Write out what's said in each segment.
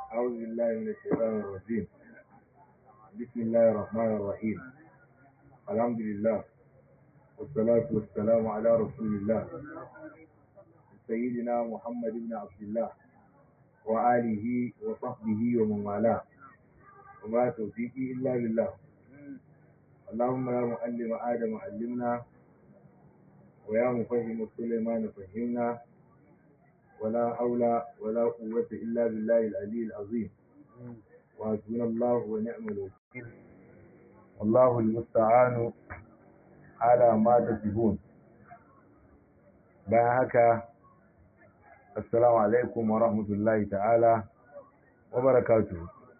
أعوذ بالله من الشيطان الرجيم بسم الله الرحمن الرحيم الحمد لله والصلاة والسلام على رسول الله سيدنا محمد بن عبد الله وآله وصحبه ومن والاه وما توفيقي إلا بالله اللهم يا معلم آدم علمنا ويا مفهم سليمان فهمنا ولا حول ولا قوة إلا بالله العلي العظيم وحسبنا الله ونعم الوكيل والله المستعان على ما تصفون bayan haka assalamu alaikum wa rahmatullahi ta'ala wa barakatuh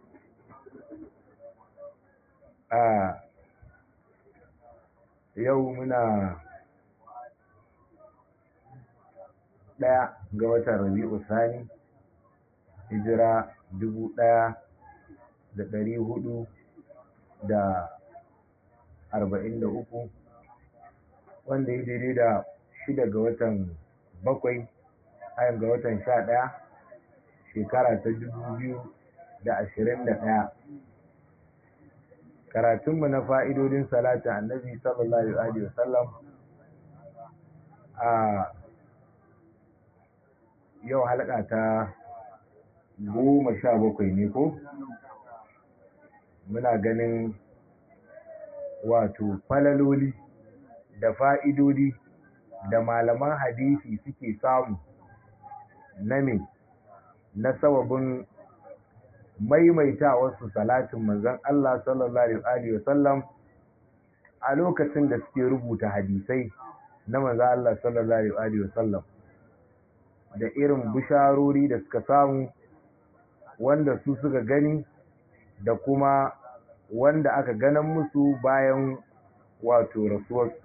a yau muna ɗaya ga watan rabi'u sani hijira dubu ɗaya da ɗari hudu da arba'in da uku wanda ya daidai da shida ga watan bakwai ayan ga watan sha ɗaya shekara ta dubu biyu da ashirin da ɗaya karatunmu na fa'idodin salatin annabi sallallahu alaihi wasallam a yau halaka ta goma sha bakwai ne ko muna ganin wato falaloli da fa'idodi da malaman hadisi suke samu na me na sababin maimaita wasu salatin manzon Allah sallallahu alaihi wasallam a lokacin da suke rubuta hadisai na manzon Allah sallallahu alaihi wasallam da irin bisharori da suka samu wanda su suka gani da kuma wanda aka ganan musu bayan wato rasuwarsu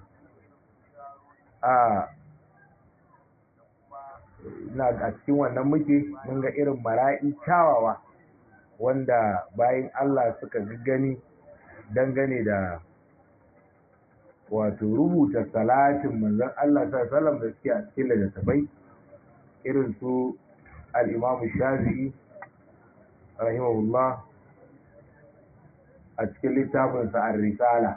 a na a cikin wannan muke mun ga irin mara'i kyawawa wanda bayan Allah suka gani dangane da wato rubuta salatin manzon Allah sallallahu alaihi wasallam da suke a cikin littattafai irin su al'imamu shafi'i rahimahullah a cikin littafinsa a risala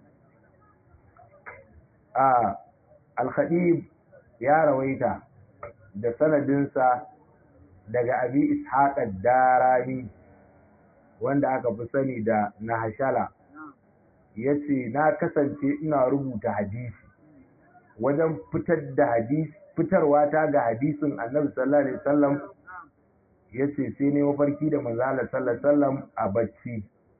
a alkhadib ya rawaita da sanadinsa daga abi ishaƙar darani wanda aka fi sani da nahashala ya ce na kasance ina rubuta hadisi wajen fitar da hadisi fitarwa ta ga hadisin annabi sallallahu alaihi wasallam yace sai ne mafarki da manzo Allah sallallahu alaihi wasallam a bacci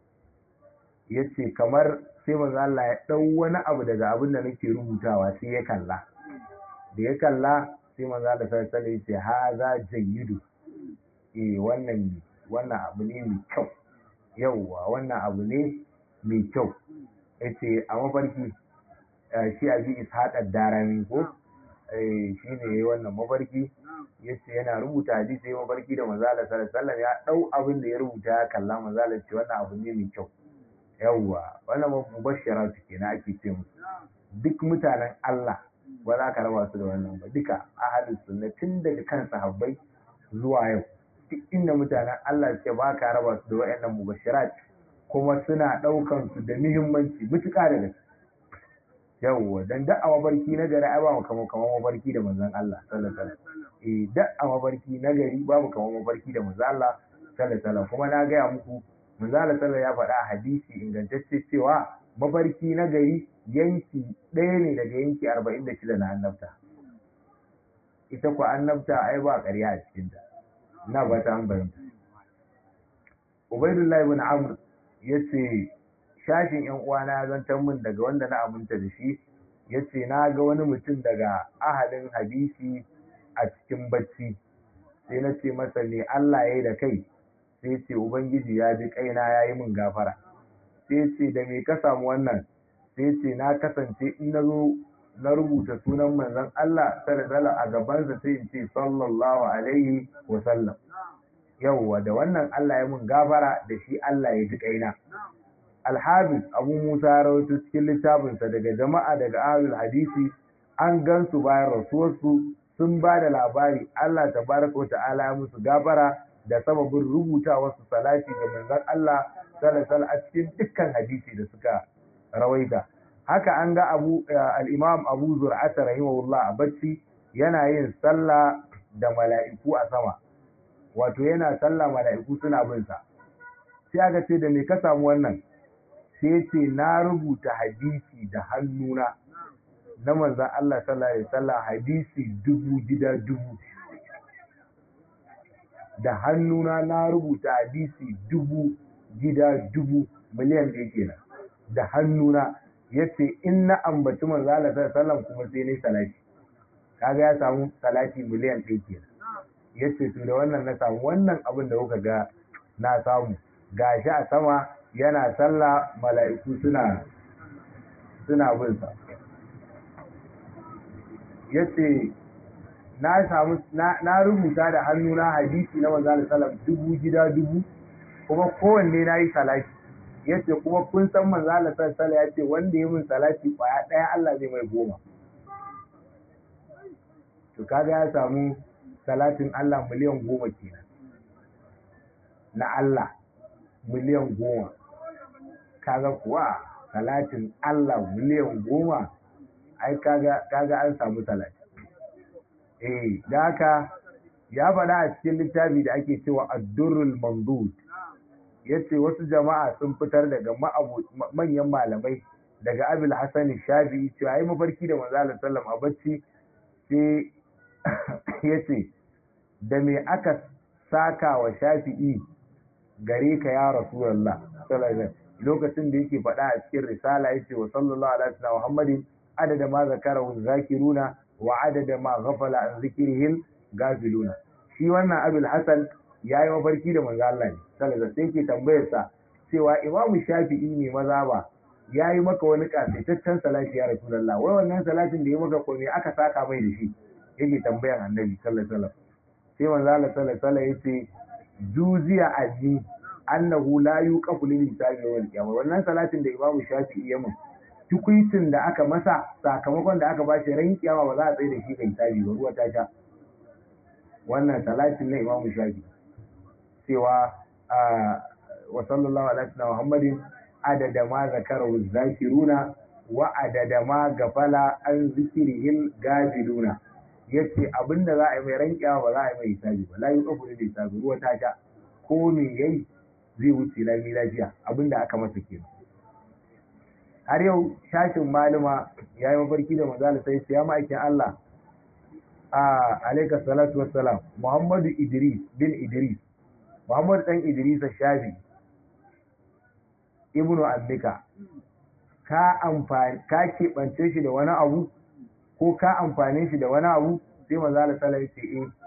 yace kamar sai manzo Allah ya dau wani abu daga abin da nake rubutawa sai ya kalla da ya kalla sai manzo Allah sallallahu alaihi wasallam yace haza jayyidu eh wannan wannan abu ne mai kyau yauwa wannan abu ne mai kyau yace a mafarki shi abi ishaq darami ko shi ne ya yi wannan mafarki ya ce yana rubuta hadisi ya mafarki da manzala sallallahu ya dau abin da ya rubuta ya kalla manzala ce wannan abu ne mai kyau yawwa wannan mubashshara su kenan ake ce musu duk mutanen Allah ba za ka raba su da wannan ba duka ahalus sunna tun daga kan sahabbai zuwa yau duk inda mutanen Allah suke ba ka raba su da wayannan mubashsharat kuma suna daukan su da muhimmanci mutuka da gaske yawwa dan da a mafarki na gari ai babu kamar kamar mafarki da manzon Allah sallallahu alaihi wasallam eh da a mafarki na gari babu kamar mafarki da manzon Allah sallallahu alaihi wasallam kuma na gaya muku manzon Allah sallallahu ya faɗa a hadisi ingantacce cewa mafarki na gari yanki ɗaya ne daga yanki arba'in da shida na annabta ita kuwa annabta ai ba ƙarya a cikinta na ba ta an bayyana Ubaidullahi ibn Amr yace shashin ‘yan uwana ya zantar min daga wanda na aminta da shi ya ce na ga wani mutum daga ahalin hadisi a cikin bacci sai na ce masa ne Allah ya yi da kai sai ce Ubangiji ya ji kaina ya yi min gafara sai ce da me ka samu wannan sai ce na kasance in na zo na rubuta sunan manzon Allah sallallahu a gabansa sai in ce sallallahu alaihi wa sallam yawwa da wannan Allah ya min gafara da shi Allah ya ji kaina alhabis abu musa rawaito cikin littafinsa daga jama'a daga ahlul hadisi an gansu bayan rasuwarsu sun ba da labari Allah tabaraka wa ta'ala ya musu gafara da sababin rubuta wasu salati ga manzon Allah sallallahu a cikin dukkan hadisi da suka rawaita haka an ga abu al-imam abu zur'ata rahimahullah a bacci yana yin sallah da mala'iku a sama wato yana sallah mala'iku suna bin sa sai aka ce da me ka samu wannan sai ce na rubuta hadisi da hannuna na manzan Allah sallallahu alaihi wasallam hadisi dubu gida dubu da hannuna na rubuta hadisi dubu gida dubu miliyan ɗaya kenan da hannuna yace in na ambaci manzo Allah sallallahu alaihi wasallam kuma sai ne salati kaga ya samu salati miliyan ɗaya kenan yace to da wannan na samu wannan abin da kuka ga na samu gashi a sama yana sallah mala'iku suna suna bin sa yace na samu na rubuta da hannuna hadisi na manzo Allah sallallahu dubu gida dubu kuma kowanne na yi salati yace kuma kun san manzo Allah sallallahu alaihi yace wanda ya min salati kwaya daya Allah zai mai goma to kaga ya samu salatin Allah miliyan goma kenan na Allah miliyan goma kaga kuwa salatin Allah miliyan goma ai kaga kaga an samu salati eh da haka ya faɗa a cikin littafi da ake cewa ad-durrul mamdud yace wasu jama'a sun fitar daga manyan malamai daga Abil Hasan Shafi'i cewa ai mafarki da manzo Allah sallam a bacci sai yace da me aka saka wa Shafi'i gare ka ya Rasulullah sallallahu lokacin da yake faɗa a cikin risala yace wa sallallahu alaihi wa Muhammadin adada ma zakarahu zakiruna wa adada ma ghafala an zikrihil gafiluna shi wannan Abil Hasan yayi mafarki da manzo Allah ne sallallahu sai yake tambayar sa cewa Imam Shafi'i ne maza ba yayi maka wani kasaitaccen salati ya Rasulullah wai wannan salatin da ya maka ko me aka saka mai da shi yake tambayan Annabi sallallahu alaihi wasallam sai manzo Allah sallallahu alaihi wasallam yace juziya anni annahu la yuqafu lil hisabi wal qiyamah wannan salatin da Imam Shafi'i ya mun tukuitin da aka masa sakamakon da aka bashi ran kiyama ba za a tsaye da shi ga hisabi ba ruwa ta sha wannan salatin na Imam Shafi'i cewa wa sallallahu alaihi wa Muhammadin adada ma zakarahu zakiruna wa adada ma gafala an zikrihil gafiluna yace abinda za a yi mai rankiya ba za a yi mai hisabi ba la yuqafu lil hisabi ruwa ta sha ko me yayi zai wuce lami lafiya abinda aka masa kenan har yau shashin malama ya yi mafarki da manzala sai ya ma'aikin Allah a alaika salatu wassalam Muhammadu Idris bin Idris Muhammadu dan Idris Shafi Ibnu Abbika ka amfani ka keɓance shi da wani abu ko ka amfane shi da wani abu sai manzala sallallahu alaihi ce eh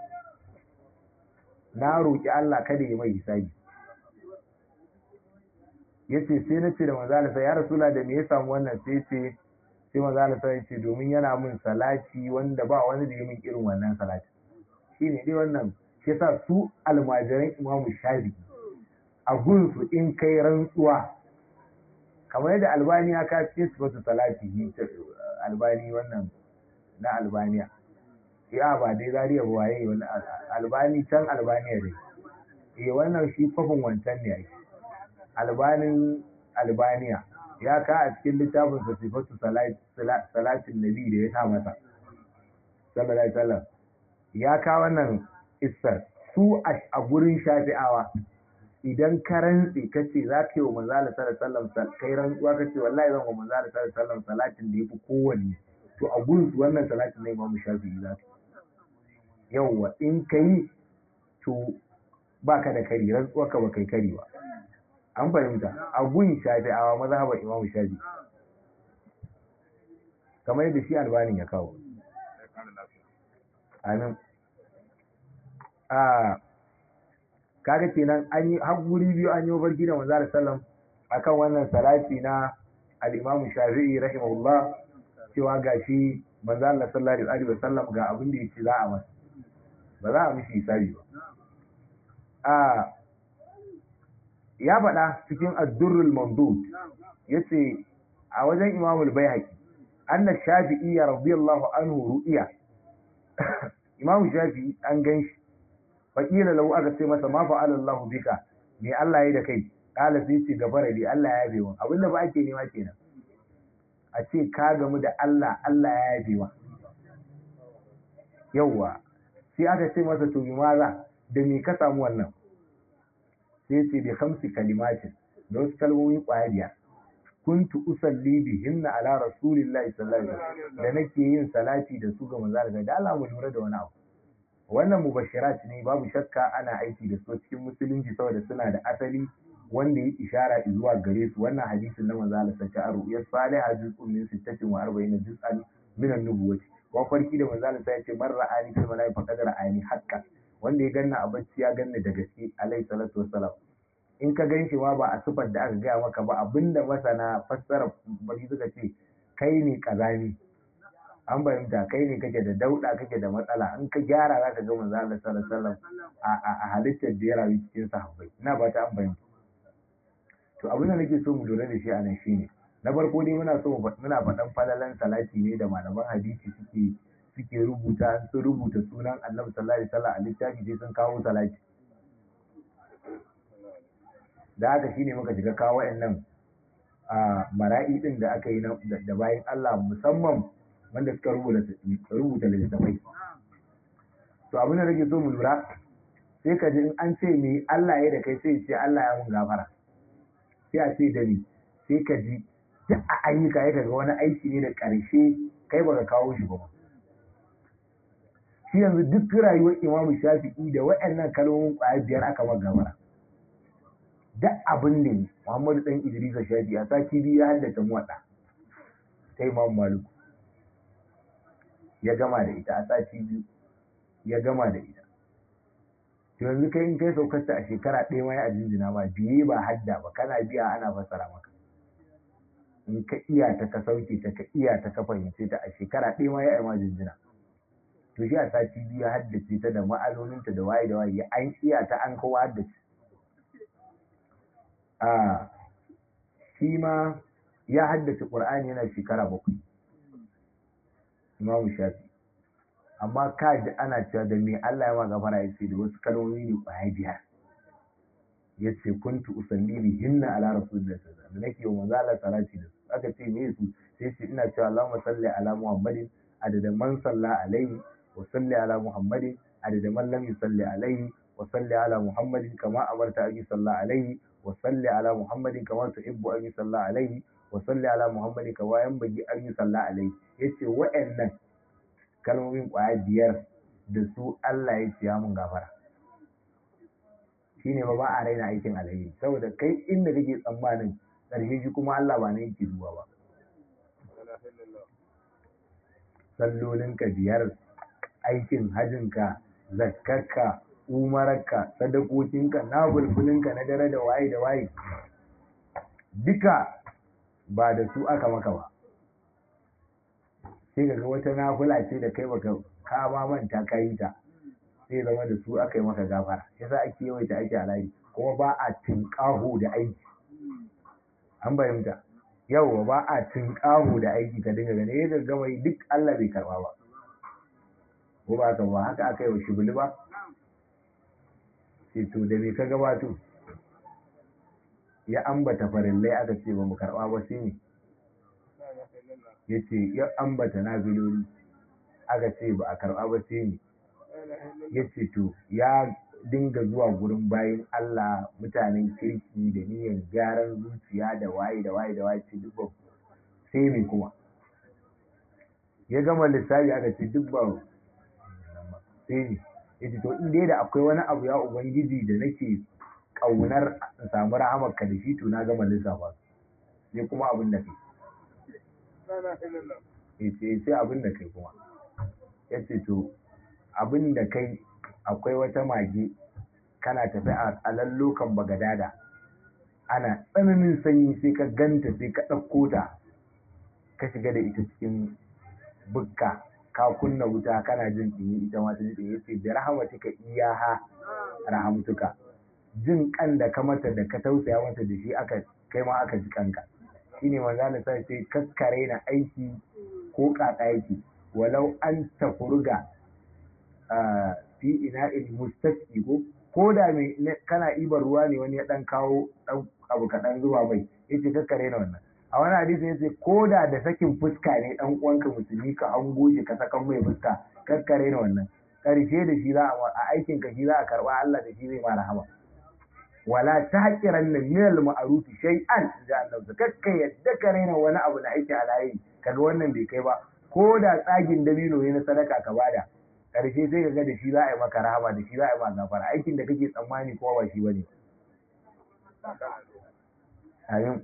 na roki Allah kada ya mai hisabi yace sai na ce da manzo Allah ya rasula da me ya samu wannan sai ce sai manzo Allah sai ce domin yana min salati wanda ba wani da ya min irin wannan salati shine dai wannan shi yasa su almajiran Imam Shafi'i a gunsu in kai rantsuwa kamar yadda Albaniya ka ce sifatu salati Albani wannan na Albaniya ya ba dai zariya ba waye wani Albani can Albaniya dai eh wannan shi kwafin wancan ne ake albanin albaniya ya ka a cikin littafin sa sifatu salatin nabi da ya sa masa sallallahu alaihi wasallam ya ka wannan isar su a gurin shafi'awa idan ka rantsi ka ce za ka yi wa manzo Allah sallallahu alaihi wasallam kai rantsuwa ka ce wallahi zan wa manzo Allah sallallahu alaihi wasallam salatin da yafi kowanne to a gurin su wannan salatin ne Imam Shafi'i za ka yawwa in kai to baka da kari rantsuwa ka ba kai kari ba an fahimta a gun shafi'awa mazhabar imamu shafi kamar yadda shi albanin ya kawo amin a kaga kenan an yi har guri biyu an yi mafarki da manzo sallam akan wannan salati na al-imamu shafi'i rahimahullah cewa gashi manzo Allah sallallahu alaihi wasallam ga abin da yake za a masa ba za a mishi hisabi ba a ya faɗa cikin addurrul mamdud yace a wajen imamul bayhaqi anna shafi'i radiyallahu anhu ru'iya imamu shafi'i an ganshi faqila lahu aka ce masa ma fa'ala Allahu bika me Allah ya da kai kala sai ce gafara dai Allah ya yabe wa abinda ba ake nema kenan a ce ka gamu da Allah Allah ya yabe wa yawwa sai aka ce masa to bi maza da me ka samu wannan sai ce bi khamsi kalimatin da wasu kalmomi kwaya biyar kuntu usalli bihinna ala rasulillahi sallallahu alaihi wasallam da nake yin salati da su ga manzo da Allah mu lura da wani abu wannan mubashirat ne babu shakka ana aiki da su cikin musulunci saboda suna da asali wanda ya ishara zuwa gare su wannan hadisin na manzo Allah sallallahu alaihi wasallam ya salih juz'un min 46 juz'an min an-nubuwati wa farki da manzo Allah ya ce man ra'ani fil mala'i faqad ra'ani haqqan wanda ya ganna a bacci ya ganna da gaske alaihi salatu wassalam in ka gan shi ma ba a sifar da aka gaya maka ba abinda masana fassara bari suka ce kai ne kazami an fahimta kai ne kake da dauda kake da matsala in ka gyara za ka ga manzo Allah sallallahu alaihi wasallam a halittar da ya rayu cikin sahabbai ina ba ta an fahimta to abin da nake so mu lura da shi a nan shine na farko dai muna so muna faɗan falalan salati ne da malaman hadisi suke suke rubuta sun rubuta sunan Annabi sallallahu alaihi wasallam a littafi sai sun kawo salati da haka shine muka shiga kawo wayannan a mara'i din da aka yi da bayan Allah musamman wanda suka rubuta rubuta littafai to abin da nake so mu lura sai ka ji in an ce me Allah ya da kai sai ce Allah ya mun gafara sai a ce da ni sai ka ji duk a ayyuka ya ga wani aiki ne da ƙarshe kai baka kawo shi ba shi yanzu duk rayuwar imamu shafi'i da waɗannan kalmomin ƙwaya biyar aka maka gafara duk abin da ne Muhammadu dan Idrisa Shafi a sati biyu ya haddace muwaɗa ta Imam Malik ya gama da ita a sati biyu ya gama da ita to yanzu kai in kai saukarta a shekara ɗaya ma ya ajinjina ma biye ba hadda ba kana biya ana fassara maka in ka iya ta ka sauke ta ka iya ta ka fahimce ta a shekara ɗaya ma ya yi ma jinjina to shi a sati biyu ya haddace ta da ma'anoninta da waye da waye an iya ta an kowa haddace a shi ma ya haddace ƙur'ani yana shekara bakwai imamu shafi amma ka ji ana cewa da me Allah ya ma gafara ya ce da wasu kalmomi ne ƙwaya biyar ya ce kuntu usalli bi hinna ala rasulillah sallallahu alaihi wasallam nake wa manzo Allah salati da su aka ce me su sai ce ina cewa Allahumma salli ala Muhammadin adada man salla alaihi wa salli ala Muhammadin adada man lam yusalli alaihi wa salli ala Muhammadin kama amarta an yusalla alaihi وصل على محمد كما تحب أن يصلى عليه وصل على محمد كما ينبغي أن يصلى عليه yace wa'annan kalmomin ƙwaya biyar da su Allah ya ce ya mun gafara shine ba ba a raina aikin alheri saboda kai inda kake tsammanin ƙarshe shi kuma Allah ba na yake zuwa ba sallolinka biyar aikin hajinka zakkarka umararka sadakokinka na bulbulinka na dare da waye da waye duka ba da su aka maka ba sai ga wata nafula ce da kai baka ka ba manta ka yi ta sai zama da su aka yi maka gafara yasa ake yawaita aiki a layi kuma ba a tinƙaho da aiki an fahimta yau ba a tinƙaho da aiki ka dinga gane yadda gama yi duk Allah bai karba ba ko ba ka ba haka aka yi wa shibuli ba ce to da me ka gabato ya ambata farillai aka ce ba mu karɓa ba sai ne ya ce ya ambata nafiloli aka ce ba a karɓa ba sai ne ya ce to ya dinga zuwa gurin bayan Allah mutanen kirki da niyyar gyaran zuciya da waye da waye da waye ce duk ba sai ne kuma ya gama lissafi aka ce duk ba sai ne yace to in dai da akwai wani abu ya ubangiji da nake kaunar in samu rahamar ka da shi to na gama lissafa sai kuma abin da kai yace sai abin da kai kuma yace to abin da kai akwai wata mage kana tafi a lallokan bagadada ana tsananin sanyi sai ka ganta sai ka ɗauko ta ka shiga da ita cikin bukka ka kunna wuta kana jin ɗumi ita ma ta ji ɗumi yace da rahmatika iyaha rahamtuka jin kan da ka mata da ka tausaya mata da shi aka kai ma aka ji kanka shine manzo Allah sai ce kaskare na aiki ko kaka yake walau an tafurga fi ina'il mustaqi ko ko da mai kana ibar ruwa ne wani ya dan kawo dan abu kaɗan zuwa mai yace kakkare na wannan a wani hadisi yace ko da da sakin fuska ne dan uwanka musulmi ka an goje ka sakan mai fuska kakkare na wannan karshe da shi za a aikin ka shi za a karba Allah da shi zai ma rahama wala tahqiran min al ma'ruf shay'an da Allah kakka yadda ka raina wani abu da aiki alayi kaga wannan bai kai ba ko da tsagin dabino ne na sadaka ka bada karshe sai ka ga da shi za a yi maka rahama da shi za a yi maka gafara aikin da kake tsammani ko ba shi bane ayin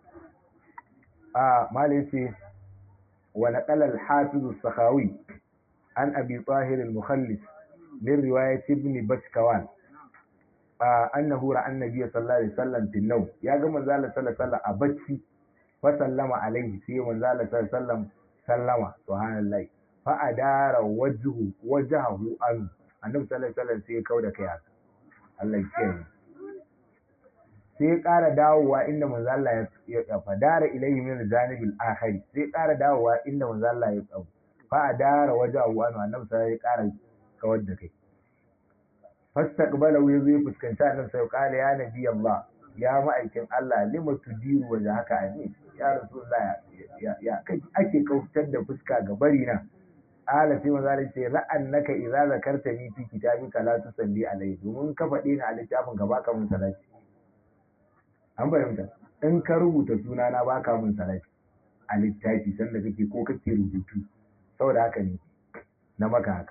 a malai ce wa naqala al-hafiz as-sakhawi an abi tahir al-mukhallis min riwayat ibn bashkawan annahu ra'a annabi sallallahu alaihi wasallam fil nawm ya ga manzo Allah sallallahu alaihi wasallam a bacci fa sallama alaihi sai manzo Allah sallallahu alaihi wasallam sallama subhanallahi fa adara wajhu wajhahu an annabi sallallahu alaihi wasallam sai ya kauda kai haka Allah ya kiyaye sai ya ƙara dawowa inda manzo Allah ya fadara ilayhi min janibil akhir sai ya ƙara dawowa inda manzo Allah ya tsawo fa adara wajhahu an annabi sallallahu ya ƙara kawar da kai fastaqbalahu yazo ya fuskanci annabi sai ya ƙara ya nabi Allah ya ma'aikin Allah lima tudiru waje haka ani ya rasulullah ya ake kautar da fuska ga bari na ala sai maza ce ra'annaka idza zakartani fi kitabika la tusalli alayhi domin ka faɗi ni a littafin ka baka mun salati an fahimta in ka rubuta suna na baka mun salati a littafi sanda kake ko kake rubutu saboda haka ne na maka haka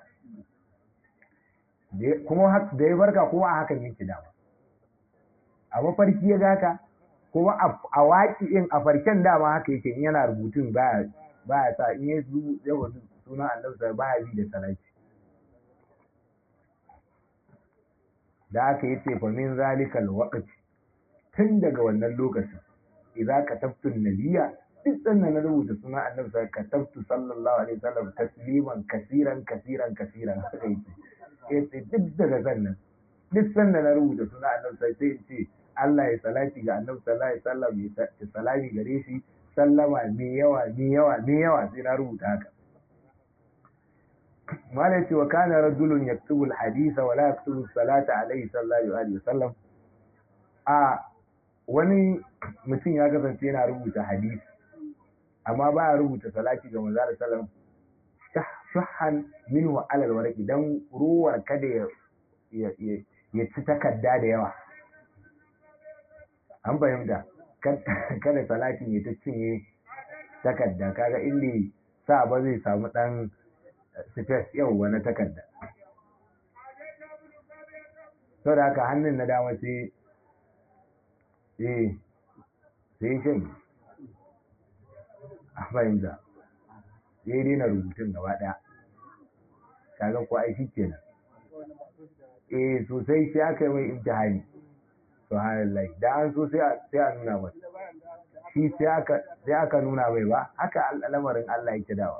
kuma da ya barka kuma a hakan yake dama a mafarki ya gaka kuma a waƙi in a farken dama haka yake in yana rubutun ba ya sa in ya zu yawa suna annabi ba ya bi da salati da aka yi ce fa min zalikal waqti tun daga wannan lokacin idza katabtu nabiyya duk sannan na rubuta suna annabi sai katabtu sallallahu alaihi wasallam tasliman kasiran kasiran kasiran haka yake yace duk daga sannan duk sannan na rubuta suna annabi sai sai ce Allah ya salati ga annabi sallallahu alaihi wasallam ya salami gare shi sallama mai yawa mai yawa mai yawa sai na rubuta haka malai ce wa kana rajulun yaktubu alhadisa wa la yaktubu salata alaihi sallallahu alaihi wasallam a wani mutum ya kasance yana rubuta hadisi amma ba ya rubuta salati ga manzo sallallahu shuhan minhu alal warqi dan ruwar kada ya ya ci takarda da yawa an fahimta kada salatin ya ta cinye takarda kaga inda sa ba zai samu dan space yau wani takarda sau da haka hannun na dama sai eh sai shan a fahimta sai daina rubutun gaba daya kaga ko aiki kenan eh sosai sai aka yi mai imtihani subhanallah da an so sai a nuna masa shi sai aka nuna mai ba haka al'amarin Allah yake dawa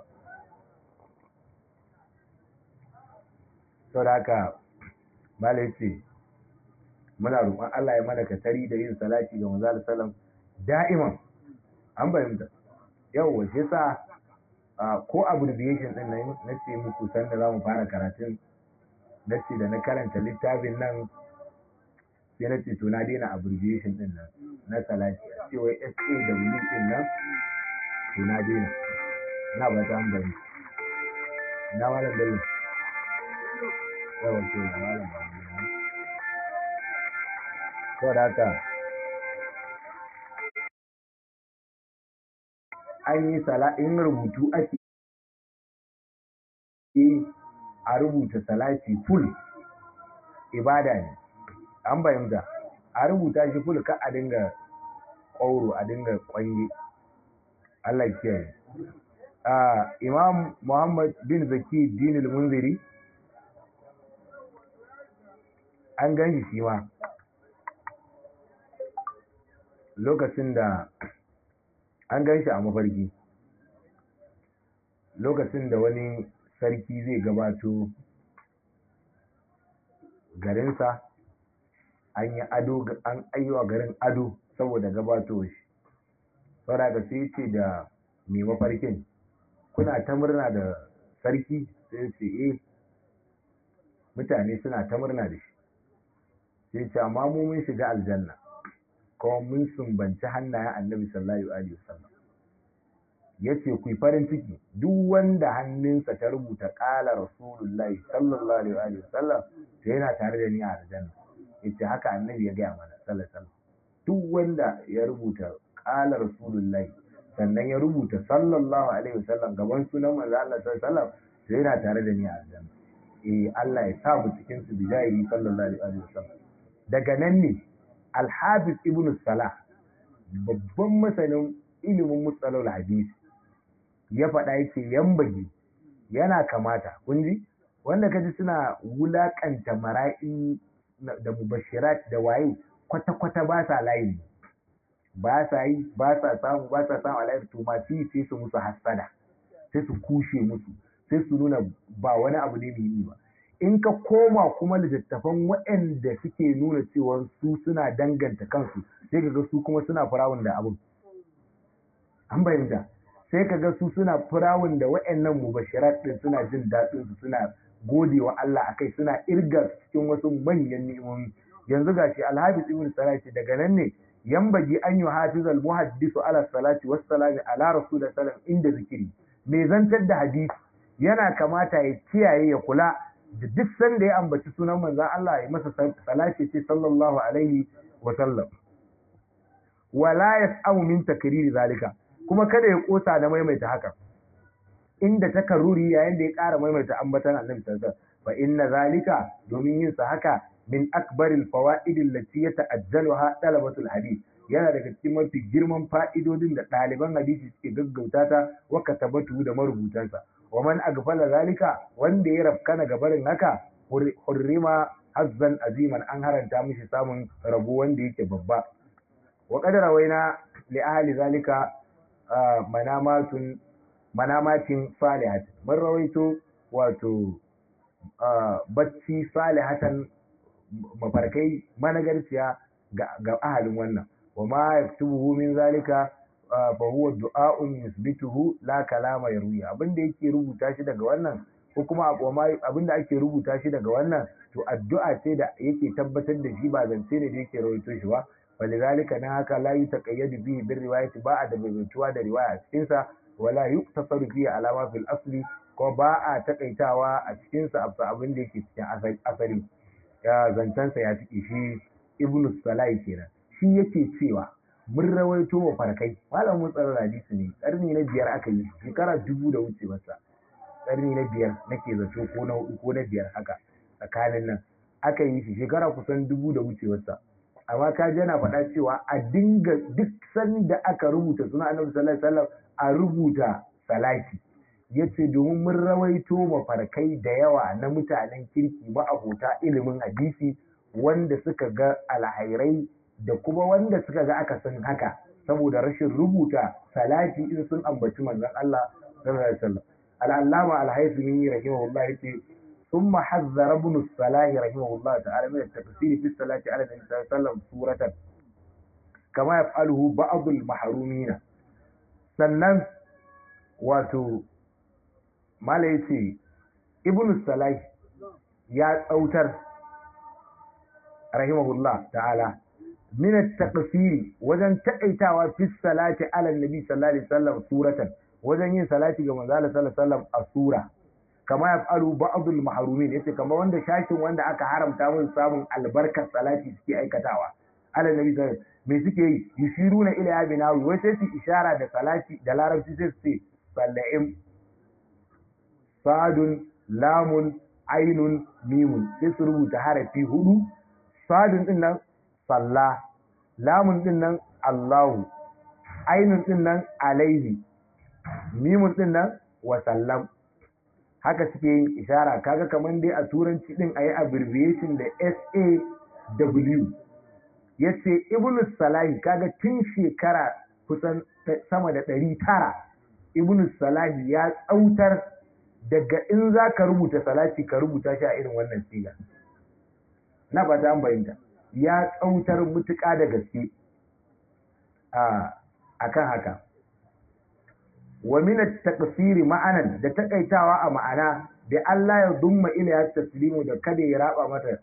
sau da haka malai ce muna roƙon Allah ya mana katari da yin salati ga manzo sallam da'iman an bayyana yau shi sa ko abbreviation din nan na ce muku san da zamu fara karatun na ce da na karanta littafin nan sai na ce to na daina abbreviation din nan na salati a ce wai SAW din nan to na daina na ba ta bari na malam dalil yawan to na malam ba ko da haka an yi sala in rubutu ake a rubuta salati full ibada ne an bayyanta a rubuta shi full ka a dinga ƙauro a dinga ƙwanye Allah kiyaye imam muhammad bin zaki dinul munziri an gan shi ma lokacin da an gan shi a mafarki lokacin da wani sarki zai gabato garinsa an yi ado an ayyuwa garin ado saboda gabato shi saboda ka sai ce da mai mafarkin kuna ta murna da sarki sai ce eh mutane suna ta murna da shi sai ce amma mu mun shiga aljanna kuma mun sumbanci hannayen annabi sallallahu alaihi wasallam yace ku farin ciki duk wanda hannunsa ta rubuta qala rasulullahi sallallahu alaihi wasallam to yana tare da ni a aljanna yace haka annabi ya gaya mana sallallahu alaihi wasallam duk wanda ya rubuta qala rasulullahi sannan ya rubuta sallallahu alaihi wasallam gaban sunan manzo Allah sallallahu alaihi wasallam to yana tare da ni a aljanna eh Allah ya sa mu cikin su bidayi sallallahu alaihi wasallam daga nan ne al-hafiz ibn salah babban masanin ilimin mustalahul hadisi ya faɗa yake yambage yana kamata kun ji wanda kaji suna wulakanta mara'i da mubashirat da waye kwata-kwata ba sa layi ba sa yi ba sa samu ba sa samu alayar to masu yi sai su musu hassada sai su kushe musu sai su nuna ba wani abu ne muhimmi ba in ka koma kuma littattafan waɗanda suke nuna cewa su suna danganta kansu sai ka ga su kuma suna firawun da abin an bayyana sai ka ga su suna firawun da waɗannan mubashirat din suna jin daɗin su suna gode wa Allah akai suna irga cikin wasu manyan ni'imomi yanzu gashi alhabis ibn salah ce daga nan ne yambaji an yi hafizal muhaddisu ala salati wassalami ala rasulullah sallam inda zikiri mai zantar da hadisi yana kamata ya kiyaye ya kula da duk sanda ya ambaci sunan manzon Allah ya masa salati ce sallallahu alaihi wa sallam wala yas'amu min takriri zalika kuma kada ya kosa da maimaita haka inda takarruri yayin da ya ƙara maimaita ambatan annabi sallallahu alaihi wasallam fa inna zalika domin yin sa haka min akbaril fawaid allati yata'ajjaluha talabatul hadith yana daga cikin mafi girman fa'idodin da ɗaliban hadisi suke gaggauta ta wa katabatu da marubutansa wa man agfala zalika wanda ya rafkana gabarin haka hurrima hazzan aziman an haranta mishi samun rabo wanda yake babba wa qad rawaina li ahli zalika manamatun manamatin salihat mun rawaito wato bacci salihatan mafarkai managarciya ga ahalin wannan wa ma yaktubuhu min zalika fa huwa du'a'un yusbituhu la kalama yarwiya abinda yake rubuta shi daga wannan ko kuma abinda ake rubuta shi daga wannan to addu'a ce da yake tabbatar da shi ba zance ne da yake rawaito shi ba walidhalika na haka la yutaqayyadu bihi bir riwayati ba a da baituwa da riwaya a cikin sa wala yuktasaru fihi alama fil asli ko ba a takaitawa a cikin sa abin da yake cikin asali ya zancensa ya ciki shi ibnu salai kenan shi yake cewa mun rawaito wa farkai malam mun tsara hadisi ne karni na biyar aka yi shekara dubu da wuce masa karni na biyar nake zato ko na hudu ko na biyar haka tsakanin nan aka yi shi shekara kusan dubu da wuce masa amma ka ji yana faɗa cewa a dinga duk sanda aka rubuta suna annabi sallallahu alaihi wasallam a rubuta salati yace domin mun rawaito mafarkai da yawa na mutanen kirki ma'abota ilimin hadisi wanda suka ga alhairai da kuma wanda suka ga aka san haka saboda rashin rubuta salati in sun ambaci manzon Allah sallallahu alaihi wasallam al-allama al-haythimi rahimahullah yace ثم حذر ابن الصلاح رحمه الله تعالى من التفسير في الصلاة على النبي صلى الله عليه وسلم سورة كما يفعله بعض المحرومين sannan wato mala ya ce ibn salai ya tsautar rahimahullah ta'ala min at-taqsiri wajen taƙaitawa fi salati ala nabi sallallahu alaihi wasallam suratan wajen yin salati ga manzo sallallahu alaihi wasallam a sura kama yaf'alu ba'dul mahrumin yace kama wanda shashin wanda aka haramta musu samun albarkar salati suke aikatawa ala nabi sallallahu me suke yi yushiruna ila ya binawi wai sai su ishara da salati da larabci sai su ce salla'im sadun lamun ainun mimun sai su rubuta harafi hudu sadun din nan salla lamun din nan allahu ainun din nan alaihi mimun din nan wa sallam haka suke yin ishara kaga kamar dai a turanci din ayi abbreviation da SAW yace ibnu salahi kaga tun shekara kusan sama da ɗari tara ibnu salahi ya tsautar daga in za ka rubuta salati ka rubuta shi a irin wannan siga na ba ta bayyanta ya tsautar mutuƙa da gaske a kan haka wa min at-taqsiri ma'anan da takaitawa a ma'ana da Allah ya dumma ila ya taslimu da kada ya raba mata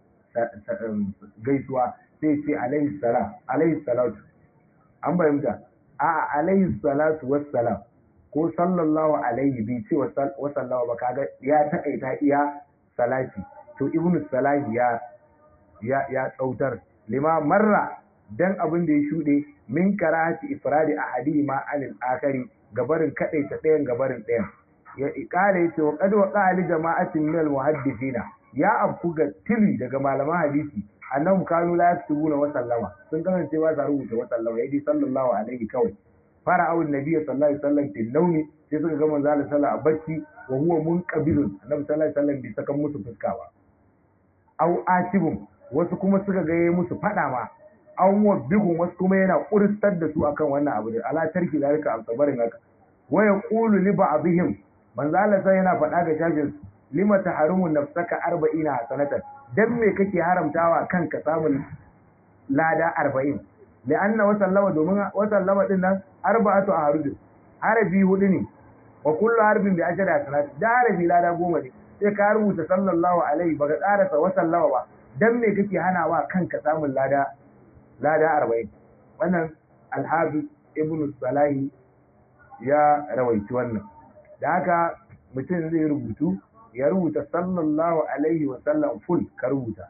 gaisuwa sai ce alaihi salam alaihi salatu an bayyanta a alaihi salatu wassalam ko sallallahu alaihi bi ce wa sallallahu ba kaga ya takaita iya salati to ibnu salahi ya ya ya tsautar lima marra dan abin da ya shude min karati ifradi ahadi ma anil akari gabarin kadaita ɗayan gabarin ɗayan ya ikala yace wa qad waqa ali jama'atin min al muhaddithina ya afku ga tili daga malaman hadisi annahum kanu la yaktubuna wa sallama sun kasance ba sa rubuta wa sallama yadi sallallahu alaihi kawai fara awun nabi sallallahu alaihi wasallam fil nawmi sai suka ga manzo Allah sallallahu a bacci wa huwa munqabilun annabi sallallahu alaihi wasallam bai saka musu fuska ba aw atibun wasu kuma suka ga yayi musu fada ma an wabbigun wasu kuma yana kuristar da su akan wannan abu da ala tarki zalika al-sabarin haka wa yaqulu li ba'dihim manzo Allah sai yana faɗa ga shajin lima taharumu nafsaka 40 hasanatan dan me kake haramtawa kanka samun lada 40 li'anna wa sallama domin wa sallama din nan arba'atu ahrujin harafi hudu ne wa kullu harbin bi ashri hasanat da harafi lada goma ne sai ka rubuta sallallahu alaihi baka tsarasa wa sallama ba dan me kake hanawa kanka samun lada lada arba'in wannan alhafiz ibn salahi ya rawaici wannan da haka mutum zai rubutu ya rubuta sallallahu alaihi wa sallam full ka rubuta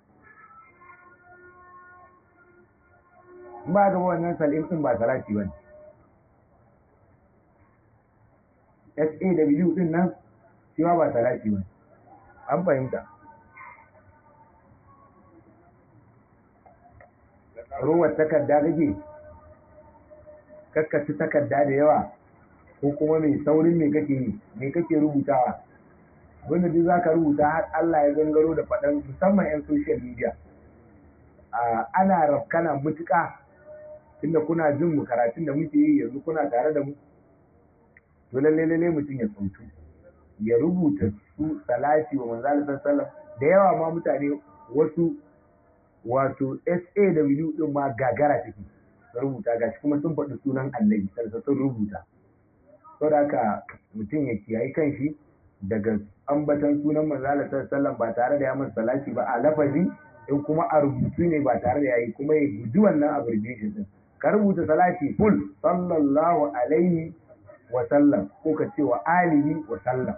ba ga wannan salim din ba salati bane SAW din nan shi ma ba salati bane an fahimta ruwan takarda kake kakkaci takarda da yawa ko kuma mai saurin me kake yi me kake rubutawa abinda duk zaka rubuta har Allah ya gangaro da faɗan musamman 'yan social media ana rafkana mutuƙa tunda kuna jin mu karatun da muke yi yanzu kuna tare da mu to lalle lalle mutum ya tsuntu ya rubuta su salati wa manzo Allah sallallahu da yawa ma mutane wasu wato SAW din ma gagara take su rubuta gashi kuma sun faɗi sunan annabi sai sun rubuta saboda haka mutum ya kiyayi kanshi daga ambatan sunan manzo Allah sallallahu ba tare da ya masa salati ba a lafazi in kuma a rubutu ne ba tare da yayi kuma ya guji wannan abbreviation din ka rubuta salati full sallallahu alaihi wa sallam ko ka ce wa alihi wa sallam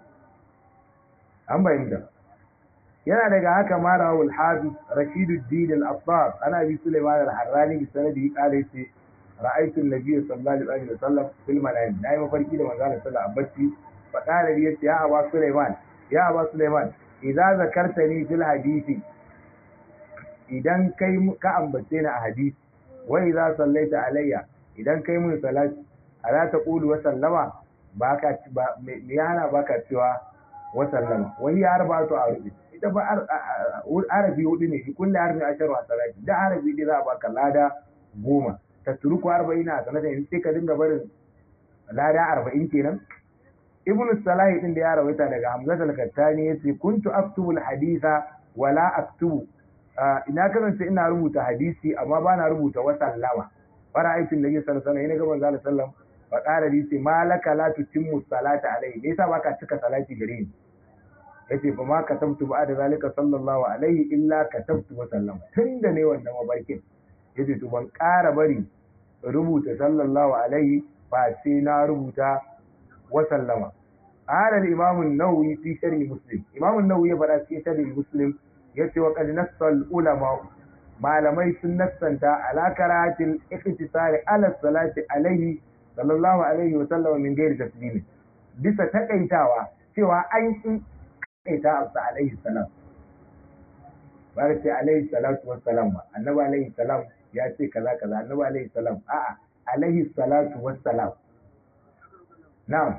an bayyana yana daga haka ma rawul hafiz rashiduddin al-affar ana bi sulaiman al-harrani bi sanadi qala yace ra'aytu an-nabiy sallallahu alaihi wasallam fil manam nayi mafarki da manzo Allah sallallahu alaihi wasallam fa qala li yace ya aba sulaiman ya aba sulaiman idza zakartani fil hadisi idan kai ka ambace ni a hadisi wa idza sallaita alayya idan kai mun salati ala taqulu wa sallama baka me yana baka cewa wa sallama wani ya arba'atu a rubi ita ba arabi hudu ne kulli harfi asharu a salati da arabi dai za a baka lada goma ta turuku arba'ina a sanata in sai ka dinga barin lada arba'in kenan ibnu salahi din da ya rawaita daga hamzat al-kattani yace kuntu aktubu al-haditha wala aktubu ina kasance ina rubuta hadisi amma bana rubuta wa sallama fara aikin da yake sallallahu alaihi wasallam ina ga manzo sallam fa qala li ce malaka la tutimmu salata alaihi me yasa baka cika salati gare ni yace fa ma katabtu ba'da zalika sallallahu alaihi illa katabtu wa sallam tunda ne wannan mabarkin yace to ban ƙara bari rubuta sallallahu alaihi ba sai na rubuta wa sallama qala al-imam an-nawawi fi sharh muslim imam an-nawawi ya fara cikin sharh muslim yace wa qad nassa ulama malamai sun nassanta ala karatil iktisari ala salati alaihi sallallahu alaihi wa sallam min ghairi taslim bisa takaitawa cewa an yi takaita absa alaihi salam ba ce alaihi salatu wassalam ba annabi alaihi salam ya ce kaza kaza annabi alaihi salam a'a alaihi salatu wassalam na'am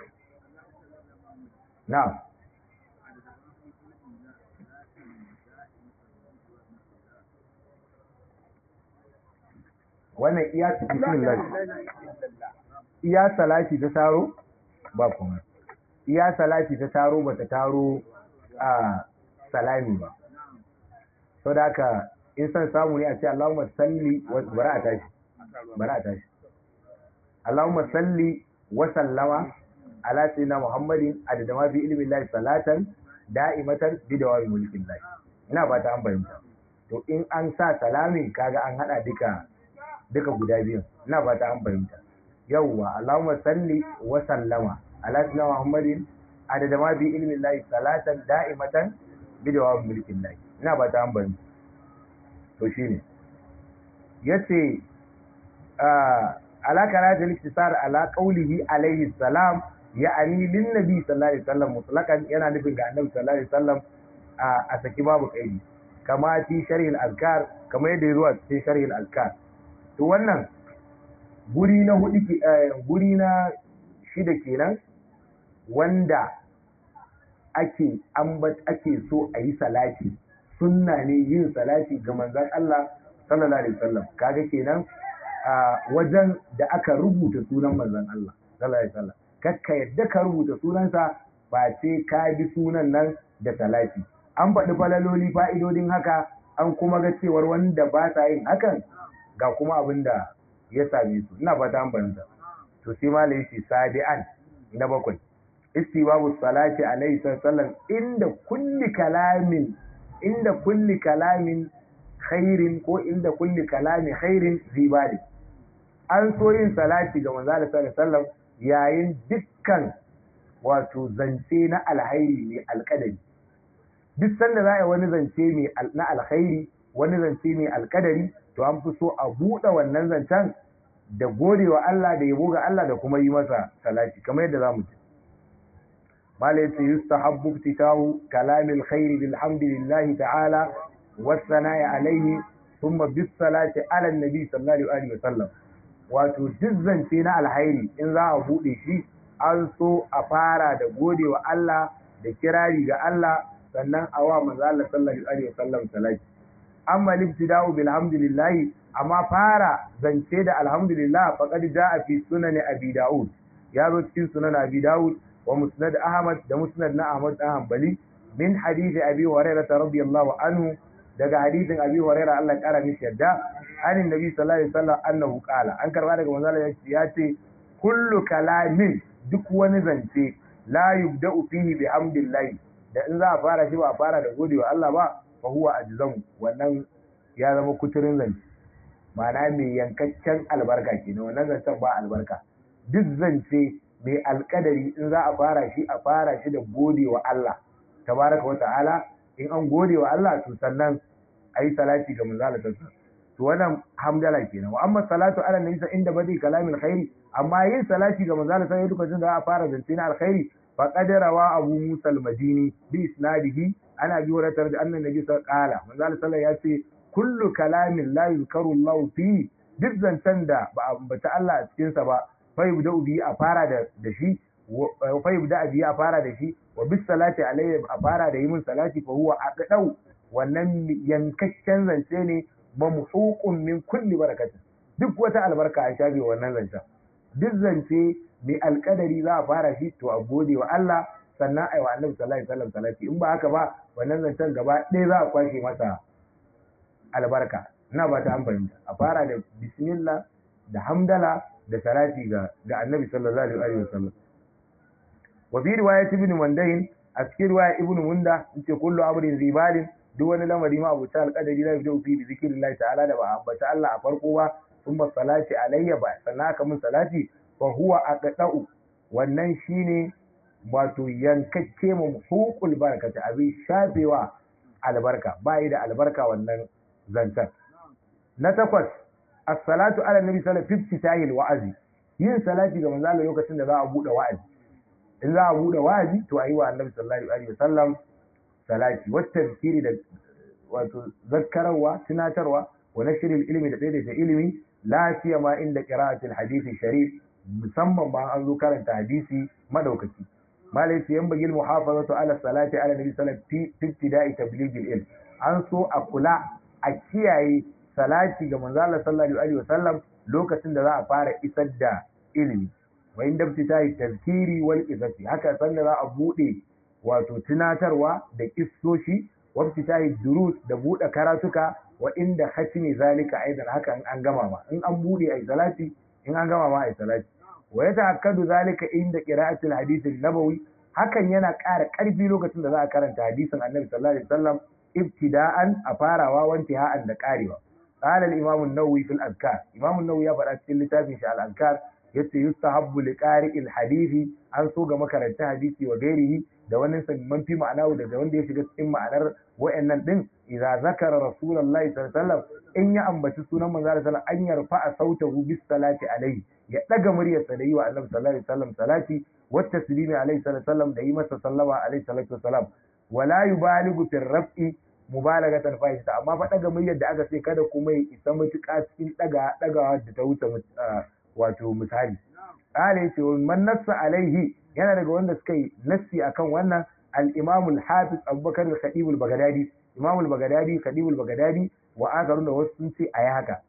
na'am wannan iya bismillah iya salati ta taro ba kuma iya salati ta taro ba ta taro a salami ba sau da haka in san samu ne a ce Allahumma salli wa bara a tashi bara a tashi Allahumma salli wa sallama ala sayyidina muhammadin adada ma fi ilmi llahi salatan da'imatan bi dawami mulkin llahi ina ba ta an bayyana to in an sa salamin kaga an hada duka duka guda biyun ina ba ta an bayyana yawwa allahumma salli wa sallama ala sayyidina muhammadin adada ma fi ilmi llahi salatan da'imatan bi dawami mulkin llahi ina ba ta an bayyana to shine yace ala karatu al-iktisar ala qawlihi alayhi salam ya'ani lin nabi sallallahu alaihi wasallam mutlaqan yana nufin ga annabi sallallahu alaihi wasallam a saki babu kaidi kama fi sharh al-azkar kama yadda ya zuwa cikin sharh al-azkar to wannan guri na hudu guri na shida kenan wanda ake ambat ake so a yi salati sunna ne yin salati ga manzon Allah sallallahu alaihi wasallam kaga kenan a wajen da aka rubuta sunan manzon Allah sallallahu alaihi wasallam kakka yadda ka rubuta sunansa ba ce ka bi sunan nan da salati an faɗi falaloli fa'idodin haka an kuma ga cewar wanda ba sa yin hakan ga kuma abin da ya same su ina fata an banta to sai malai shi sabi'an na bakwai istibabu salati alaihi sallam inda kulli kalamin inda kulli kalamin khairin ko inda kulli kalami khairin zibali an so yin salati ga manzo sallallahu alaihi wasallam yayin dukkan wato zance na alhairi mai alkadari duk sanda za a yi wani zance na alkhairi wani zance mai alkadari to an fi so a buɗe wannan zancen da godewa Allah da yabo ga Allah da kuma yi masa salati kamar yadda zamu ci malai yace yustahabbu iftitahu kalamil khairi bilhamdillahi ta'ala was-sana'i alayhi thumma bis-salati ala an-nabi sallallahu alaihi wasallam wato duk zance na alhairi in za a buɗe shi an so a fara da godewa Allah da kirari ga Allah sannan a wa manzo Allah sallallahu alaihi wasallam salati amma libtida'u bilhamdulillah amma fara zance da alhamdulillah faqad ja'a fi sunan abi daud ya zo cikin sunan abi daud wa musnad ahmad da musnad na ahmad dan hanbali min hadith abi hurairah radiyallahu anhu daga hadithin abi hurairah Allah ya kara mishi yadda anin nabi sallallahu alaihi wasallam annahu qala an karba daga manzo Allah ya ce kullu kalamin duk wani zance la yubda'u fihi bihamdillah da in za a fara shi ba a fara da godewa Allah ba fa huwa ajzamu wannan ya zama kuturin zance ma'ana mai yankaccen albarka kenan wannan zancen ba albarka duk zance mai alkadari in za a fara shi a fara shi da godewa Allah tabaraka wa ta'ala in an godewa Allah to sannan ayi salati ga manzo Allah to wannan hamdala kenan wa amma salatu ala nabi inda badi kalamin khairi amma yin salati ga manzo Allah sai lokacin da a fara zance na alkhairi faqad rawa abu musa al-madini bi isnadihi ana bi wadatar da annan nabi sallallahu alaihi wasallam manzo Allah ya ce kullu kalamin la yuzkaru Allah fi duk zancen da ba a ambata Allah a cikin sa ba fa yubda bi a fara da da shi fa yubda bi a fara da shi wa bis salati alayhi a fara da yi min salati fa huwa aqdau wannan yankakken zance ne mamhuqun min kulli barakatin duk wata albarka an shafe wannan zancen duk zance mai alkadari za a fara shi to a gode wa Allah sannan ai wa Annabi sallallahu alaihi wasallam salati in ba haka ba wannan zancen gaba ɗaya za a kwashe masa albarka ina ba ta amfani a fara da bismillah da hamdala da salati ga ga Annabi sallallahu alaihi wasallam wa fi riwayat ibn Mundahin a cikin riwaya ibn Munda yace kullu amrin zibalin duk wani lamari ma abu ta alƙadari la yabda fi zikrillahi ta'ala da ba ambata Allah a farko ba thumma salati alayya ba sannan aka mun salati fa huwa aqda'u wannan shine wato yankakke mu hukul barakata abin shafewa albarka bai da albarka wannan zantan na takwas as-salatu ala nabi sallallahu alaihi wasallam wa'azi yin salati ga manzo Allah lokacin da za a bude wa'azi in za a bude wa'azi to ayi wa annabi sallallahu alaihi wasallam salati wata zikiri da wato zakkararwa tunatarwa wa nashril ilmi da daidaita ilimi lafiya ma inda qira'atul hadisi sharif musamman ba an zo karanta hadisi madaukaki malai sai yan bagil muhafazatu ala salati ala nabi sallallahu alaihi wasallam fi ibtida'i tabligh ilm an so a kula a kiyaye salati ga manzo Allah sallallahu alaihi wasallam lokacin da za a fara isar da ilimi wa inda ibtida'i tazkiri wal izati haka sanda za a bude wato tunatarwa da kissoshi wa ibtida'i durus da bude karatuka wa inda khatimi zalika aidan haka in an gama ma in an bude ai salati in an gama ma ai salati wa yata'akkadu zalika inda qira'atil hadith an-nabawi hakan yana ƙara ƙarfi lokacin da za a karanta hadisin annabi sallallahu alaihi wasallam ibtida'an a farawa wanti ha'an da ƙarewa qala al-imam an-nawawi fil azkar imam an-nawawi ya faɗa cikin littafin shi al-azkar yace yustahabbu li qari'il hadisi an so ga makaranta hadisi wa gairihi da wani man fi ma'anahu daga wanda ya shiga cikin ma'anar wa'annan din idza zakara rasulullahi sallallahu alaihi wasallam in ya ambaci sunan manzo sallallahu alaihi wasallam an yarfa sautahu bis salati alaihi ya daga muryarsa da yi wa annabi sallallahu alaihi wasallam salati wa taslimi alaihi sallallahu alaihi wasallam da yi masa sallama alaihi salatu wasallam wala yubaligu fi raf'i mubalagatan fahimta amma fa daga muryar da aka ce kada kuma ya isa mutuƙa cikin daga dagawa da ta wuce wato misali qala yace man nassa alaihi yana daga wanda suka yi nassi akan wannan al-imam al-hafiz abubakar al-khatib al-baghdadi imam al-baghdadi khatib al-baghdadi wa akarun da wasu sun ce ayi haka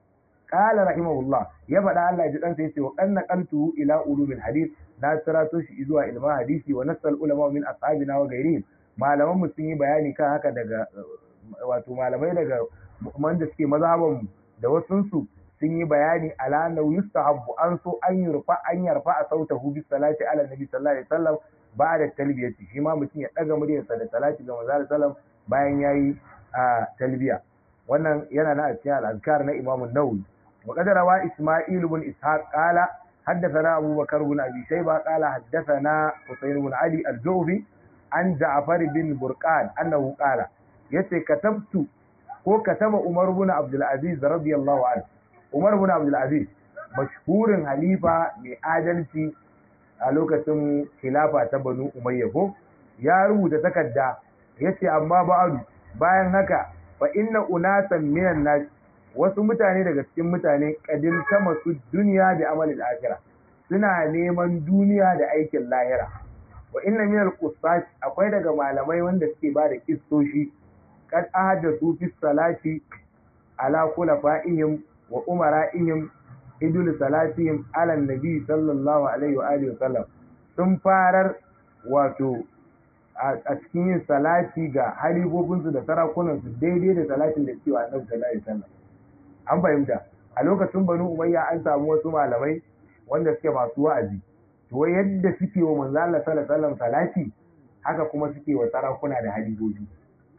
qala rahimahullah ya faɗa Allah ya ji dan sai yace wa qanna qantu ila ulumil hadith na sirato shi zuwa ilma hadisi wa nasal ulama min ashabina wa ghairihim malaman mu sun yi bayani kan haka daga wato malamai daga wanda suke mazhaban da wasunsu sun yi bayani ala annahu yustahabbu an so an yurfa an yarfa a sautahu bis salati ala nabi sallallahu alaihi wasallam ba'da talbiyati shi ma mutum ya daga muryarsa da salati ga manzo sallam bayan yayi a talbiya wannan yana na cikin al-azkar na Imam an-Nawawi wa qad rawa Isma'il ibn Ishaq qala حدثنا أبو بكر بن أبي شيبة قال حدثنا حسين بن علي الجوفي عن جعفر بن برقان أنه قال يتي كتبت ko kataba Umar bin Abdul Aziz radiyallahu anhu Umar bin Abdul Aziz mashhurin halifa mai adalci a lokacin khilafa ta Banu Umayya ko ya rubuta takarda yace amma ba'adu bayan haka fa inna unasan minan nas wasu mutane daga cikin mutane kadin sama su duniya da amalin akhira suna neman duniya da aikin lahira wa inna minal qusas akwai daga malamai wanda suke ba da kissoshi kad ahdathu fi salati ala khulafa'ihim wa umara'ihim idul salatihim ala nabi sallallahu alaihi wa alihi wasallam sun farar wato a cikin yin salati ga halifofinsu da sarakunansu daidai da salatin da cewa annabi sallallahu alaihi wasallam an fahimta a lokacin banu umayya an samu wasu malamai wanda suke masu wa'azi to yadda suke wa manzo Allah sallallahu alaihi wasallam salati haka kuma suke wa sarakuna da halifofi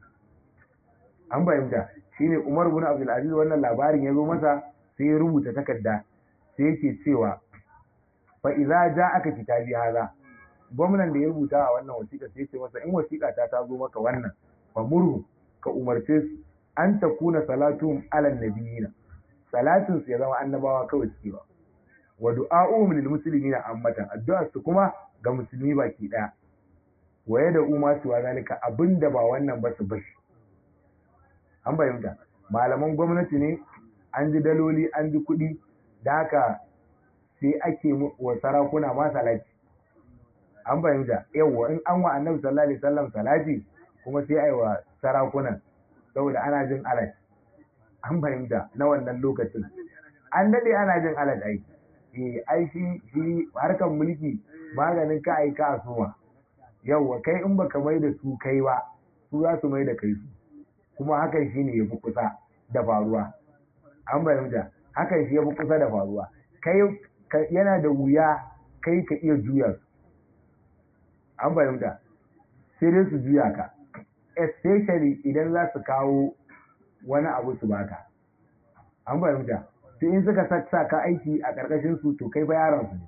an fahimta shine Umar ibn Abdul Aziz wannan labarin ya zo masa sai ya rubuta takarda sai yake cewa fa idza ja'aka kitabi hadha gwamnan da ya rubuta a wannan wasiƙa sai ce masa in wasiƙa ta ta zo maka wannan fa murhu ka umarce su an ta kuna salatun alal nabiyina salatin su ya zama annabawa kawai suke ba wa du'a'uhum lil muslimina ammatan addu'a su kuma ga musulmi baki daya wa yada umma su zalika abinda ba wannan ba su bashi an bayyana malaman gwamnati ne an ji daloli an ji kuɗi da haka sai ake wa sarakuna ma salati an fahimta yawwa in an wa annabi sallallahu alaihi wasallam salati kuma sai ai wa sarakunan saboda ana jin alat an fahimta na wannan lokacin an dade ana jin alat ai eh ai shi shi harkan mulki maganin ka ai ka asuma yawwa kai in baka mai da su kai ba su za su mai da kai su kuma hakan shine yafi kusa da faruwa an fahimta hakan shi yafi kusa da faruwa kai yana da wuya kai ka iya juya su an fahimta sai dai su juya ka especially idan za su kawo wani abu su baka an fahimta sai in suka sa ka aiki a ƙarƙashin su to kai fa yaron su ne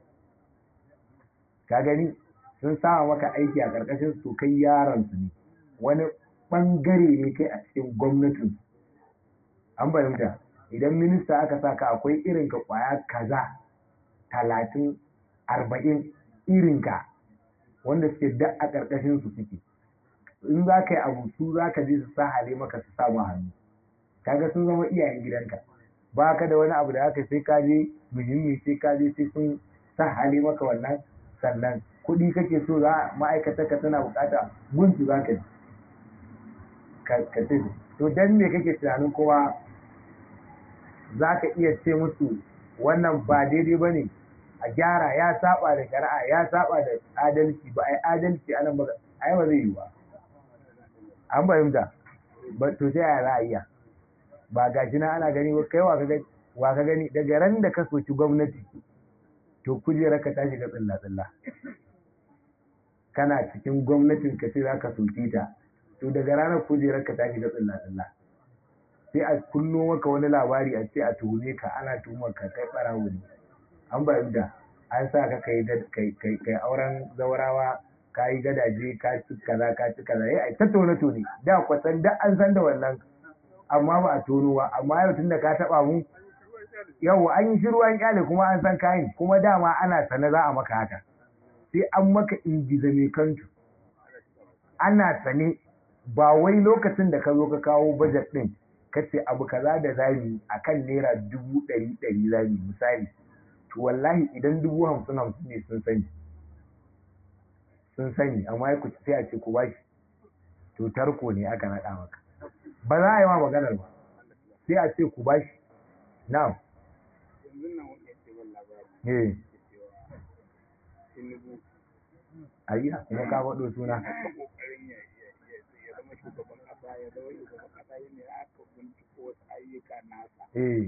ka gani sun sama maka aiki a ƙarƙashin su to kai yaron su ne wani ɓangare ne kai a cikin gwamnatin an fahimta idan minista aka sa ka akwai irinka ƙwaya kaza talatin arba'in irinka wanda suke da a ƙarƙashin su suke in za ka yi abu su za ka je su sa hale maka su samu hannu kaga sun zama iyayen gidanka ba ka da wani abu da aka sai ka je muhimmi sai ka je sai sun sa hale maka wannan sannan kuɗi kake so za ma'aikata ka tana bukata gunsu za ka ji ka ce to dan me kake tunanin kowa za ka iya ce musu wannan ba daidai ba ne a gyara ya saba da shari'a ya saba da adalci ba a yi adalci a nan ba a yi ba zai yi ba an fahimta ba to sai a ra'ayya ba ga shi na ana gani kai wa ka gani wa ka gani daga ran da ka soki gwamnati to kujerar ka ta shiga tsilla-tsilla kana cikin gwamnatin ka ce za ka soke ta to daga ranar kujerar ka ta shiga tsilla-tsilla sai a kunno maka wani labari a ce a tuhume ka ana tuhumar ka kai ɓarawo ne an bayan da an sa ka kai auren zaurawa ka yi gadaje ka ci kaza ka ci kaza ya ta tone tone da kwasan da an san da wannan amma ba a tono ba amma yau tun da ka taba mu yau an yi shiru an kyale kuma an san kayan kuma dama ana sane za a maka haka sai an maka ingiza mai kantu ana sane ba wai lokacin da ka zo ka kawo bajet din ka ce abu kaza da zami akan naira dubu ɗari ɗari zami misali to wallahi idan dubu hamsin hamsin ne sun sani sun sani amma ya kuci sai a ce ku bashi to tarko ne aka naɗa maka ba za a yi ma maganar ba sai a ce ku bashi na'am eh ayya kuma ka faɗo suna eh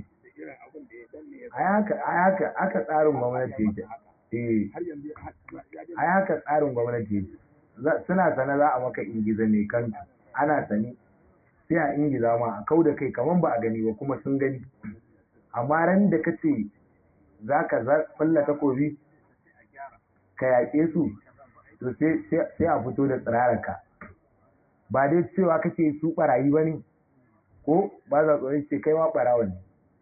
a haka aka tsarin gwamnati yake eh a haka tsarin gwamnati yake suna sane za a maka ingiza mai kanta ana sani sai a ingiza ma a kau da kai kamar ba a gani ba kuma sun gani amma ran da ka ce za ka falla takobi ka yaƙe su to sai a fito da tsirararka ba dai cewa kake su ɓarayi ba ne ko ba za tsoron ce kai ma ɓarawa ne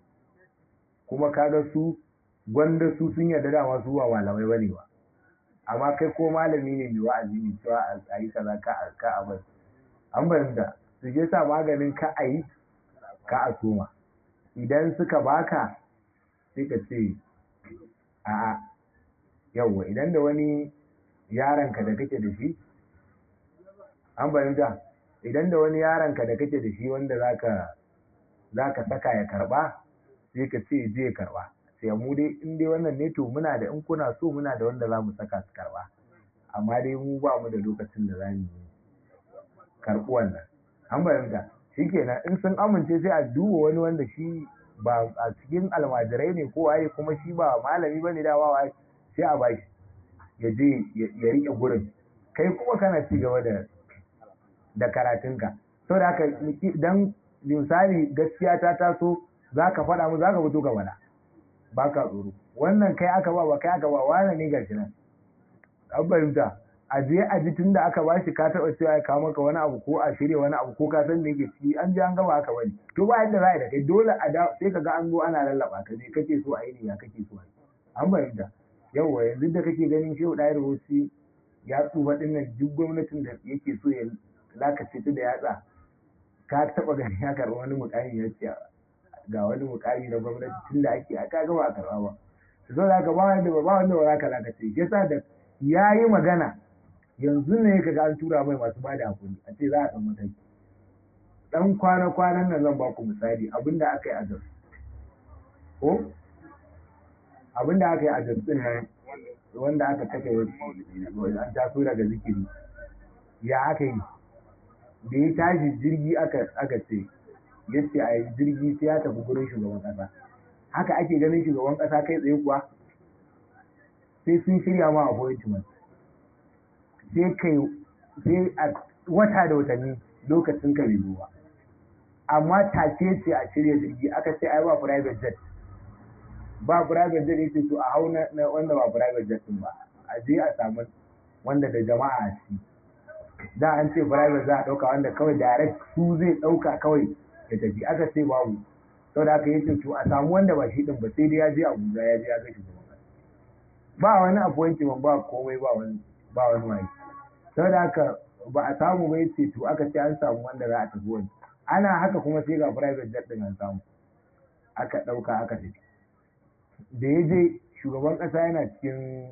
kuma kaga su gwanda su sun yarda dama su ba malamai ba ne ba amma kai ko malami ne mai wa'azi ne cewa a yi kaza ka ka a bar an bayyana su je sa maganin ka a yi ka a soma idan suka baka sai ka ce a'a yawwa idan da wani yaronka da kake da shi an bayyana idan da wani yaronka da kake da shi wanda zaka zaka saka ya karba sai ka ce je karba sai mu dai in dai wannan ne to muna da in kuna so muna da wanda za mu saka su karba amma dai mu ba mu da lokacin da za mu karɓi wannan an bayyana shikenan in sun amince sai a duba wani wanda shi ba a cikin almajirai ne ko waye kuma shi ba malami bane da waye sai a bashi ya je ya rike gurin kai kuma kana ci gaba da da karatunka saboda haka dan misali gaskiya ta taso za ka faɗa mu za ka fito ka faɗa ba ka tsoro wannan kai aka ba ba kai aka ba wane ne gashi nan an fahimta a je a ji tun da aka ba shi ka taɓa cewa ya kawo maka wani abu ko a shirya wani abu ko ka san me yake ciki an je an gaba haka bane to ba yadda za a yi da kai dole a da sai ka ga an zo ana lallaba ka je kake so a yi ne ya kake so a yi an fahimta yawwa yanzu da kake ganin shehu ɗaya rahoci ya tsufa ɗin nan duk gwamnatin da yake so ya lakace ta da yatsa ka taɓa ganin ya karɓi wani mukami ya ce ga wani mukami na gwamnati tun da ake aka gaba a karɓa ba zo da ka ba wanda ba wanda ba za ka lakace yasa da ya yi magana yanzu ne ka ga an tura mai masu bada hakuri a ce za a ɗan mataki ɗan kwana-kwanan nan zan ba ku misali abinda aka yi a jos ko abinda aka yi a jos ɗin nan wanda aka kashe an taso daga zikiri ya aka yi da ya tashi jirgi aka ce ya ce a yi jirgi sai ya tafi gurin shugaban ƙasa haka ake ganin shugaban ƙasa kai tsaye kuwa sai sun shirya ma appointment sai kai sai a wata da watanni lokacin ka bai ba amma take ce a shirya jirgi aka ce ai ba private jet ba private jet yace to a hau na wanda ba private jet din ba a je a samu wanda da jama'a a ciki da an ce private za a dauka wanda kawai direct su zai dauka kawai ya tafi aka ce babu saboda aka yace to a samu wanda ba shi din ba sai dai ya je Abuja ya je ya ga shugaban ba wani appointment ba komai ba wani ba wani wani saboda haka ba a samu ba yace to aka ce an samu wanda za a tafi wani ana haka kuma sai ga private jet din an samu aka dauka aka tafi da ya je shugaban kasa yana cikin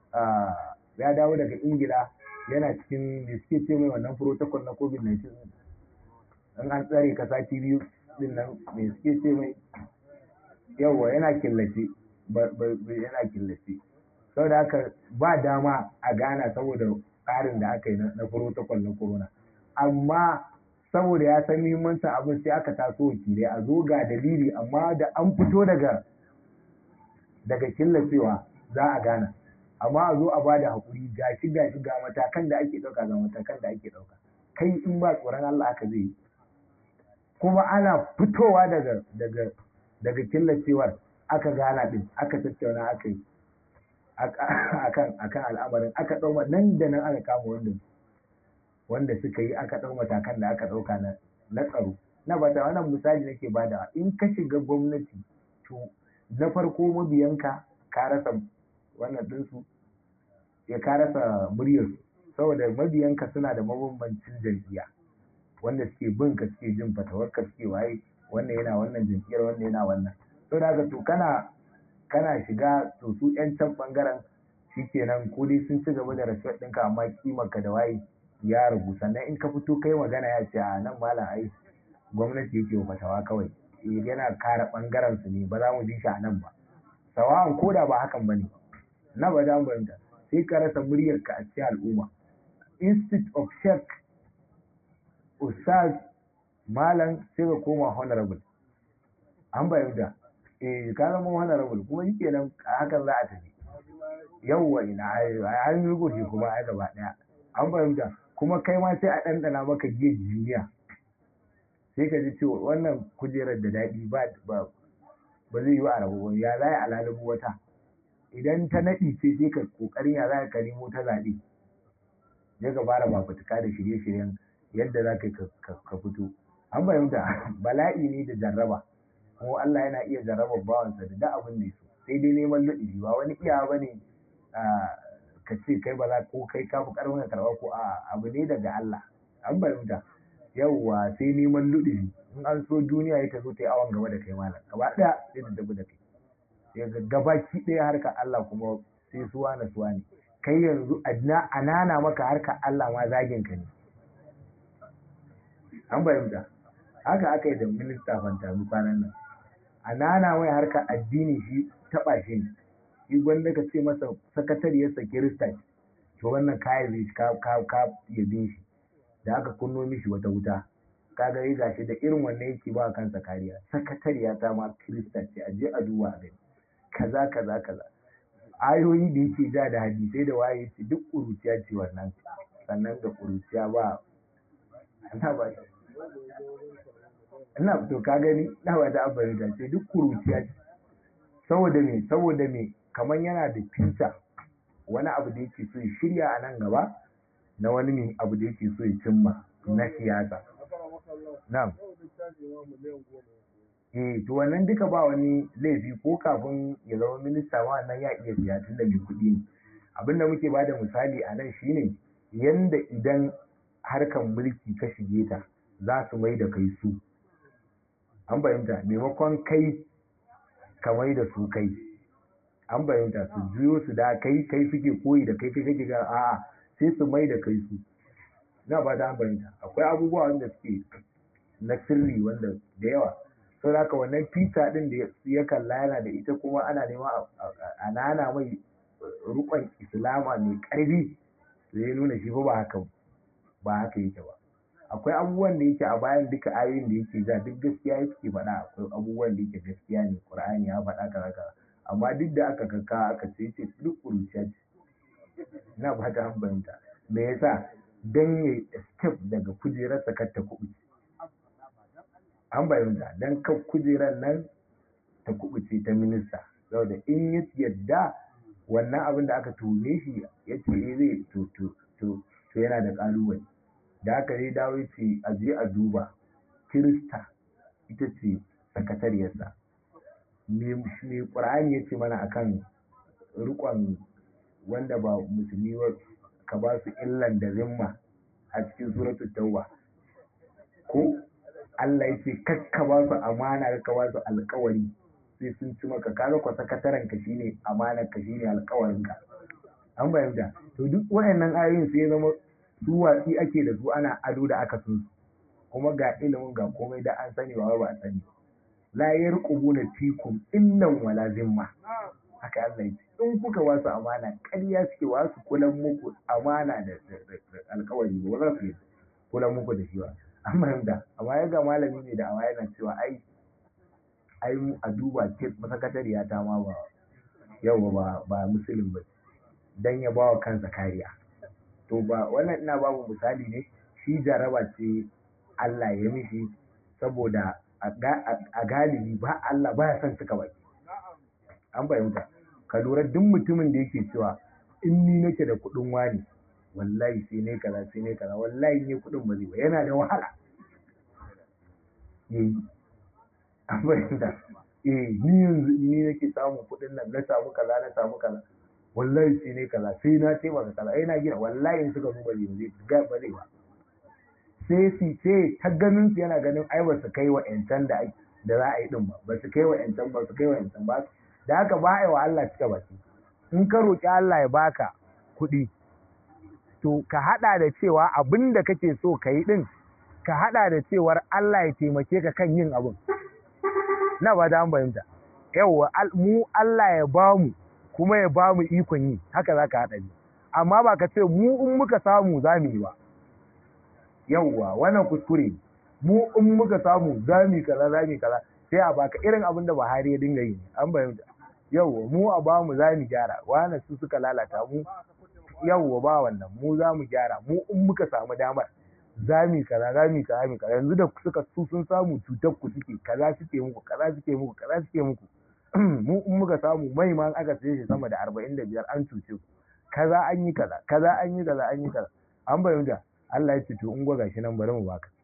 ya dawo daga ingila yana cikin da suke ce mai wannan protocol na covid-19 in an tsare kasa biyu din nan me suke ce mai yawwa yana killace yana killace saboda haka ba dama a gana saboda tsarin da aka yi na protocol na corona amma saboda ya san muhimmancin abin sai aka taso wakilai a zo ga dalili amma da an fito daga daga killacewa za a gana amma a zo a ba da haƙuri gashi gashi ga matakan da ake ɗauka ga matakan da ake ɗauka kai in ba tsoron Allah aka zai yi kuma ana fitowa daga daga daga killacewar aka gana din aka tattauna aka yi akan akan al'amarin aka ɗau nan da nan aka kama wanda wanda suka yi aka ɗau matakan da aka ɗauka na na tsaro na bata wannan misali nake bada in ka shiga gwamnati to na farko mabiyanka ka rasa wannan ɗinsu ya ka rasa muryar saboda mabiyanka suna da mabambancin jam'iyya wanda suke bin ka suke jin fatawarka suke waye wannan yana wannan jam'iyyar wannan yana wannan to da to kana kana shiga to su yan can bangaren shikenan ko dai sun ci gaba da rasuwar ɗinka amma kimarka da waye ya ragu sannan in ka fito kai magana ya ce a nan malam ai gwamnati yake fatawa kawai yana kare bangaren su ne ba za mu bi shi a nan ba sawa'an ko da ba hakan bane na ba da banta sai ka rasa muryar ka a cikin al'umma instead of sheikh ustaz malam sai ka koma honorable an bayyana eh ka zama honorable kuma yake nan hakan za a tafi yawwa ina an yi goshi kuma ai gaba daya an fahimta kuma kai ma sai a ɗanɗana maka giya duniya sai ka ji cewa wannan kujerar da daɗi ba ba ba zai yi wa arabu ba ya za a lalabu wata idan ta naɗi ce sai ka ƙoƙarin ya za ka nemo ta zaɓe ya ka fara fafutuka da shirye-shiryen yadda za ka ka fito an fahimta bala'i ne da jarraba kuma Allah yana iya jarraba bawansa da duk abin da ya so sai dai neman luɗi ba wani iya ba ne ka ce kai ba za ko kai ka fi ƙarfin ka karɓa ko a abu ne daga Allah an fahimta yawwa sai neman luɗi in an so duniya ya ta zo ta yi awon gaba da kai malam gaba ɗaya sai da tafi da kai sai gabaki ɗaya harkar Allah kuma sai suwa na suwa ne kai yanzu a nana maka harkar Allah ma zagin ka ne an fahimta haka aka yi da minista fantami kwanan nan a nana mai harkar addini shi taɓa shi ne shi gwanda ka ce masa sakatariyarsa kirista to wannan kayan zai ka ka ka yabe shi da aka kunno mishi wata wuta kaga ya gashi da irin wannan yake ba kansa kariya sakatariya ta ma kirista ce a je a duba a gani kaza kaza kaza ayoyi da yake ja da hadisai da waye ce duk ƙuruciya ce wannan sannan da ƙuruciya ba ana ba ina to ka gani na ba da abin da ce duk ƙuruciya ce saboda me saboda me kamar yana da fita wani abu da yake so ya shirya a nan gaba na wani ne abu da yake so ya cimma na siyasa na'am eh to wannan duka ba wani laifi ko kafin ya zama minista ma nan ya iya siya tun da mai kuɗi ne abin da muke bada misali a nan shine yanda idan harkan mulki ka shige ta za su mai da kai su an fahimta maimakon kai ka mai da su kai an fahimta su juyo su da kai kai suke koyi da kai kai kake ga a'a sai su mai da kai su na ba da an fahimta akwai abubuwa wanda suke na sirri wanda da yawa sau da haka wannan fita din da ya kalla yana da ita kuma ana nema a nana mai rukon islama mai karfi da ya nuna shi ba haka ba haka yake ba akwai abubuwan da yake a bayan duka ayoyin da yake ja duk gaskiya yake faɗa akwai abubuwan da yake gaskiya ne qur'ani ya faɗa kaza kaza amma duk da aka kaka aka ce ce duk kuruciya ce ina fata an fahimta me yasa dan ya escape daga kujerar sakar ta kuɓuce an fahimta dan kan kujerar nan ta kuɓuce ta minista saboda in ya yadda wannan abin da aka tuhume shi ya ce zai to to to to yana da ƙalubale da aka dai dawo ce a je a duba kirista ita ce sakatariyarsa me ƙur'ani ya ce mana akan rikon wanda ba musulmi ba ka ba su illan da zimma a cikin suratul tauba ko Allah ya ce kakka ba su amana ka ba su alkawari sai sun ci maka kaga kwa sakataren ka shine amanar ka shine alkawarin ka an bayyana to duk wayannan ayoyin sai ya zama su watsi ake da su ana ado da aka sun su kuma ga ilimin ga komai da an sani ba ba a sani la yarqubuna fikum illan wala zimma haka Allah ya ce in kuka wasu amana ƙarya suke wasu kulan muku amana da alkawari ba za su yi kulan muku da shi ba an fahimta amma ya ga malami ne da awa yana cewa ai ai a duba ke masakatariya ta ma ba yau ba ba musulun ba dan ya bawa kansa kariya to ba wannan ina babu misali ne shi jaraba ce Allah ya mishi saboda a galibi ba Allah ba ya son cika baki an fahimta ka lura duk mutumin da yake cewa in ni nake da kuɗin wani wallahi sai ne kaza sai ne kaza wallahi ne kuɗin ba zai ba yana da wahala eh an fahimta eh ni yanzu ni nake samun kuɗin nan na samu kaza na samu kaza wallahi sai ne kaza sai na ce maka kaza eh na gina wallahi in suka duba zai ga ba zai ba sai su ce ta ganin su yana ganin ai ba su kai wa yancan da da za a yi din ba ba su kai wa yancan ba su kai wa yancan ba da haka ba a yi wa Allah cika baki in ka roƙi Allah ya baka kuɗi to ka haɗa da cewa abin da kake so ka yi ɗin ka haɗa da cewar Allah ya taimake ka kan yin abin na ba da fahimta yawwa mu Allah ya ba mu kuma ya ba mu ikon yi haka za ka haɗa ne amma ba ka ce mu in muka samu za mu yi ba yawwa wannan kuskure mu in muka samu za mu yi kaza za mu yi kaza sai a baka irin abin da Buhari ya dinga yi an fahimta yawwa mu a ba mu za mu gyara wani su suka lalata mu yawwa ba wannan mu za mu gyara mu in muka samu damar za mu kaza za mu kaza mu kaza yanzu da suka su sun samu cutar ku suke kaza suke muku kaza suke muku kaza suke muku mu in muka samu mai ma aka saye shi sama da arba'in da biyar an cuce ku kaza an yi kaza kaza an yi kaza an yi kaza an bayyana Allah ya ce to in gwaga shi nan bari mu baka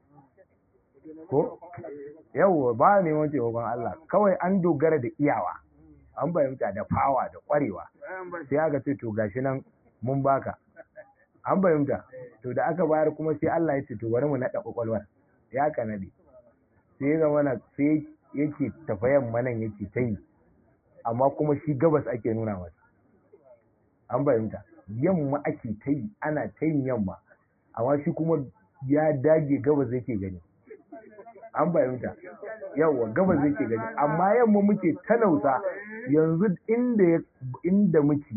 ko yawwa ba neman taimakon Allah kawai an dogara da iyawa an fahimta da fawa da kwarewa sai aka ce to gashi nan mun baka an fahimta to da aka bayar kuma sai Allah ya ce to bari mu naɗa kwakwalwar ya ka naɗe sai ya zama na sai yake tafayan manan yake ta yi amma kuma shi gabas ake nuna masa an fahimta yamma ake ta yi ana ta yin yamma amma shi kuma ya dage gabas yake gani an fahimta yawwa gabas yake gani amma yamma muke talauta yanzu inda inda muke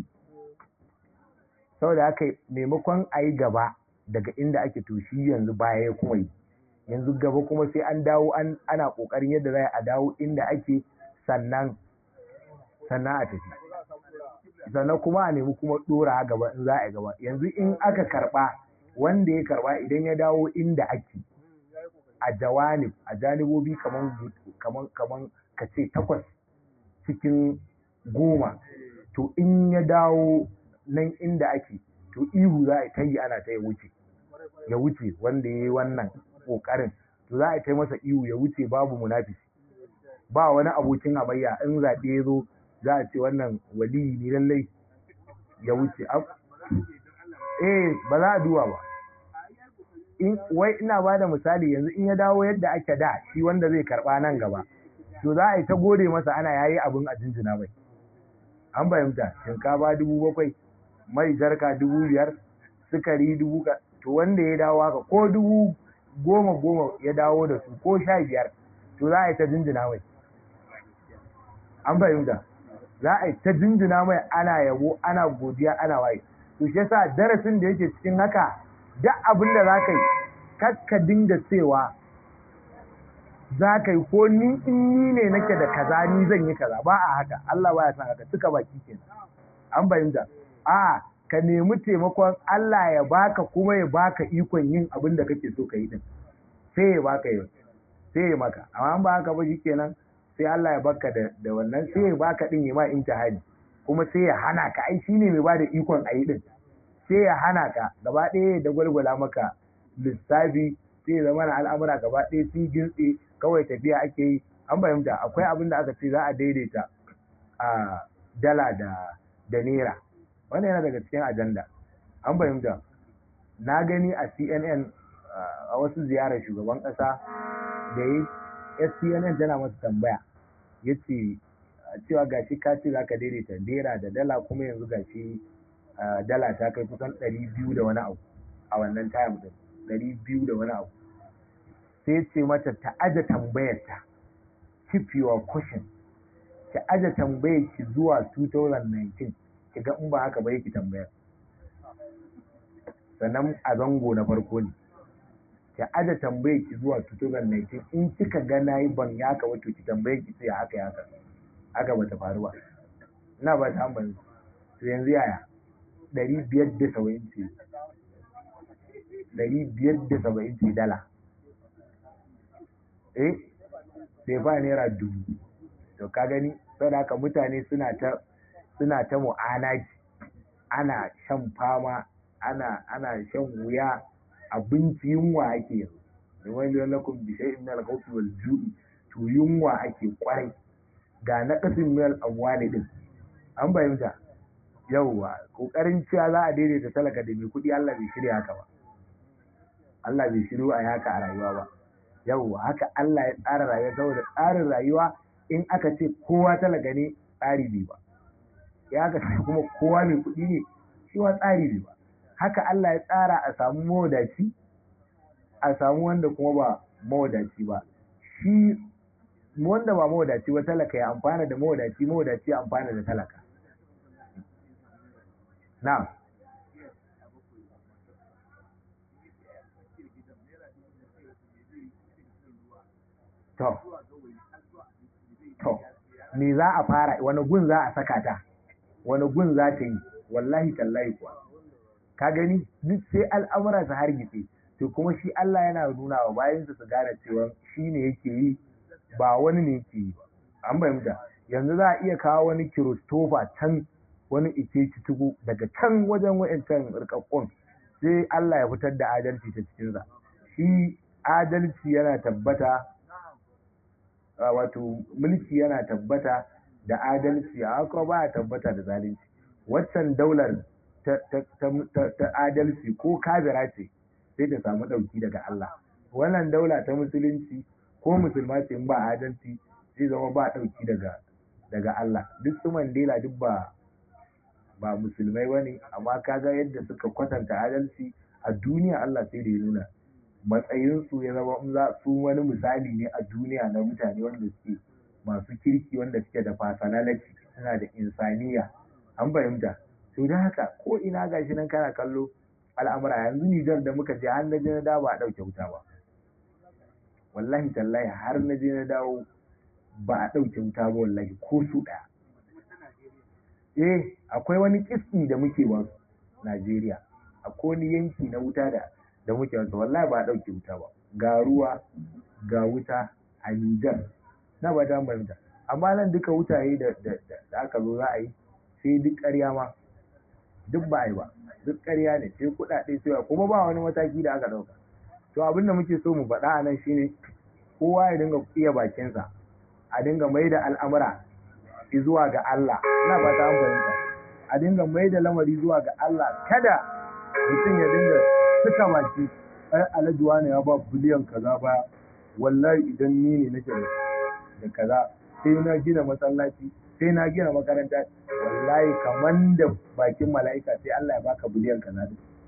saboda haka maimakon a yi gaba daga inda ake to shi yanzu baya ya kuma yi yanzu gaba kuma sai an dawo an ana kokarin yadda za a dawo inda ake sannan sannan a tafi sannan kuma a nemi kuma dora gaba in za a yi gaba yanzu in aka karba wanda ya karba idan ya dawo inda ake a jawanib a janibobi kaman kaman kaman ka ce takwas cikin goma to in ya dawo nan inda ake to ihu za a ta yi ana ta ya wuce ya wuce wanda ya yi wannan ƙoƙarin to za a ta masa ihu ya wuce babu munafisi ba wani abokin hamayya in zaɓe ya zo za a ce wannan waliyi ne lallai ya wuce eh ba za a duwa ba in wai ina ba da misali yanzu in ya dawo yadda ake da shi wanda zai karɓa nan gaba to za a yi ta gode masa ana yayi abin a jinjina bai an fahimta shinkafa dubu bakwai mai jarka dubu biyar sukari dubu to wanda ya dawo haka ko dubu goma goma ya dawo da su ko sha biyar to za a yi ta jinjina mai an fahimta za a yi ta jinjina mai ana yabo ana godiya ana waye to shi yasa darasin da yake cikin haka duk abin da za ka yi kakka dinga cewa za ka yi ko ni in ni ne nake da kaza ni zan yi kaza ba a haka Allah baya san haka tuka baki kenan an fahimta a ka nemi taimakon Allah ya baka kuma ya baka ikon yin abin da kake so ka yi din sai ya baka yi sai ya maka amma ba haka ba kenan sai Allah ya baka da da wannan sai ya baka din ya ma imtihani kuma sai ya hana ka ai shine mai bada ikon a yi din sai ya hana ka gaba ɗaya da gwalgwala maka lissafi sai ya zama na al'amura gaba ɗaya sun gintse kawai tafiya ake yi an fahimta akwai abin da aka ce za a daidaita a dala da da naira wannan yana daga cikin ajanda an fahimta na gani a cnn a wasu ziyarar shugaban ƙasa da yi cnn tana masa tambaya ya ce cewa gashi ka ce za ka daidaita naira da dala kuma yanzu gashi dala ta kai kusan ɗari biyu da wani abu a wannan time din ɗari biyu da wani abu sai ce mata ta aje tambayarta keep your question ki aje tambayar ki zuwa 2019 ki ga in ba haka ba yake tambayar sannan a zango na farko ne ki aje tambayar ki zuwa 2019 in kika ga nayi ban ya haka wato ki tambayar ki sai haka ya haka haka bata faru ba ina ba ta ambani to yanzu yaya ɗari biyar da saba'in ce ɗari biyar da saba'in ce dala eh sai ba naira dubu to ka gani saboda haka mutane suna ta suna ta mu'anaji ana shan fama ana ana shan wuya abinci yunwa ake yanzu wani lakum bi shay'in min al-khawfi wal ju'i to yunwa ake kwarai ga na kasin mil amwali din an bayyana yauwa kokarin cewa za a daidaita talaka da mai kuɗi Allah bai shirya haka ba Allah bai shirya a haka a rayuwa ba yauwa haka Allah ya tsara rayuwa saboda tsarin rayuwa in aka ce kowa talaka ne tsari bai ba ya aka ce kuma kowa mai kuɗi ne shi ma tsari bai ba haka Allah ya tsara a samu mawadaci a samu wanda kuma ba mawadaci ba shi wanda ba mawadaci ba talaka ya amfana da mawadaci mawadaci ya amfana da talaka na'am to to me za a fara wani gun za a saka ta wani gun za ta yi wallahi tallahi kuwa ka gani duk sai al'amura su hargitse to kuma shi Allah yana nuna wa bayansa su gane cewa shi ne yake yi ba wani ne yake yi ba an fahimta yanzu za a iya kawo wani kiristofa can wani ike citugu daga can wajen wa'ancan rikakkun sai Allah ya fitar da adalci ta cikinsa shi adalci yana tabbata wato mulki yana tabbata da adalci a haka ba a tabbata da zalunci waccan daular ta adalci ko kabira ce sai ta samu ɗauki daga Allah wannan daula ta musulunci ko musulma ce ba adalci zai zama ba ɗauki daga daga Allah duk su Mandela duk ba ba musulmai bane amma kaga yadda suka kwatanta adalci a duniya Allah sai da ya nuna matsayinsu ya zama in za su wani misali ne a duniya na mutane wanda suke masu kirki wanda suke da personality suna da insaniya an fahimta to da haka ko ina gashi nan kana kallo al'amura yanzu Nijar da muka je har na je na dawo ba a ɗauke wuta ba wallahi tallahi har na je na dawo ba a ɗauke wuta ba wallahi ko su ɗaya eh akwai wani kiski da muke ba Najeriya akwai wani yanki na wuta da da muke wasa wallahi ba a ɗauke wuta ba ga ruwa ga wuta a Nijar na ba ta fahimta amma nan duka wutaye da da aka zo za a yi sai duk ƙarya ma duk ba a yi ba duk ƙarya ne sai kuɗaɗe sai kuma ba wani mataki da aka ɗauka to abin da muke so mu faɗa a nan shine kowa ya dinga iya bakinsa a dinga mai da al'amura zuwa ga Allah ina ba ta fahimta a dinga mai da lamari zuwa ga Allah kada mutum ya dinga suka baki ai alhaji wani ya ba biliyan kaza ba wallahi idan ni ne nake da kaza sai na gina masallaci sai na gina makaranta wallahi kaman da bakin mala'ika sai Allah ya baka biliyan kaza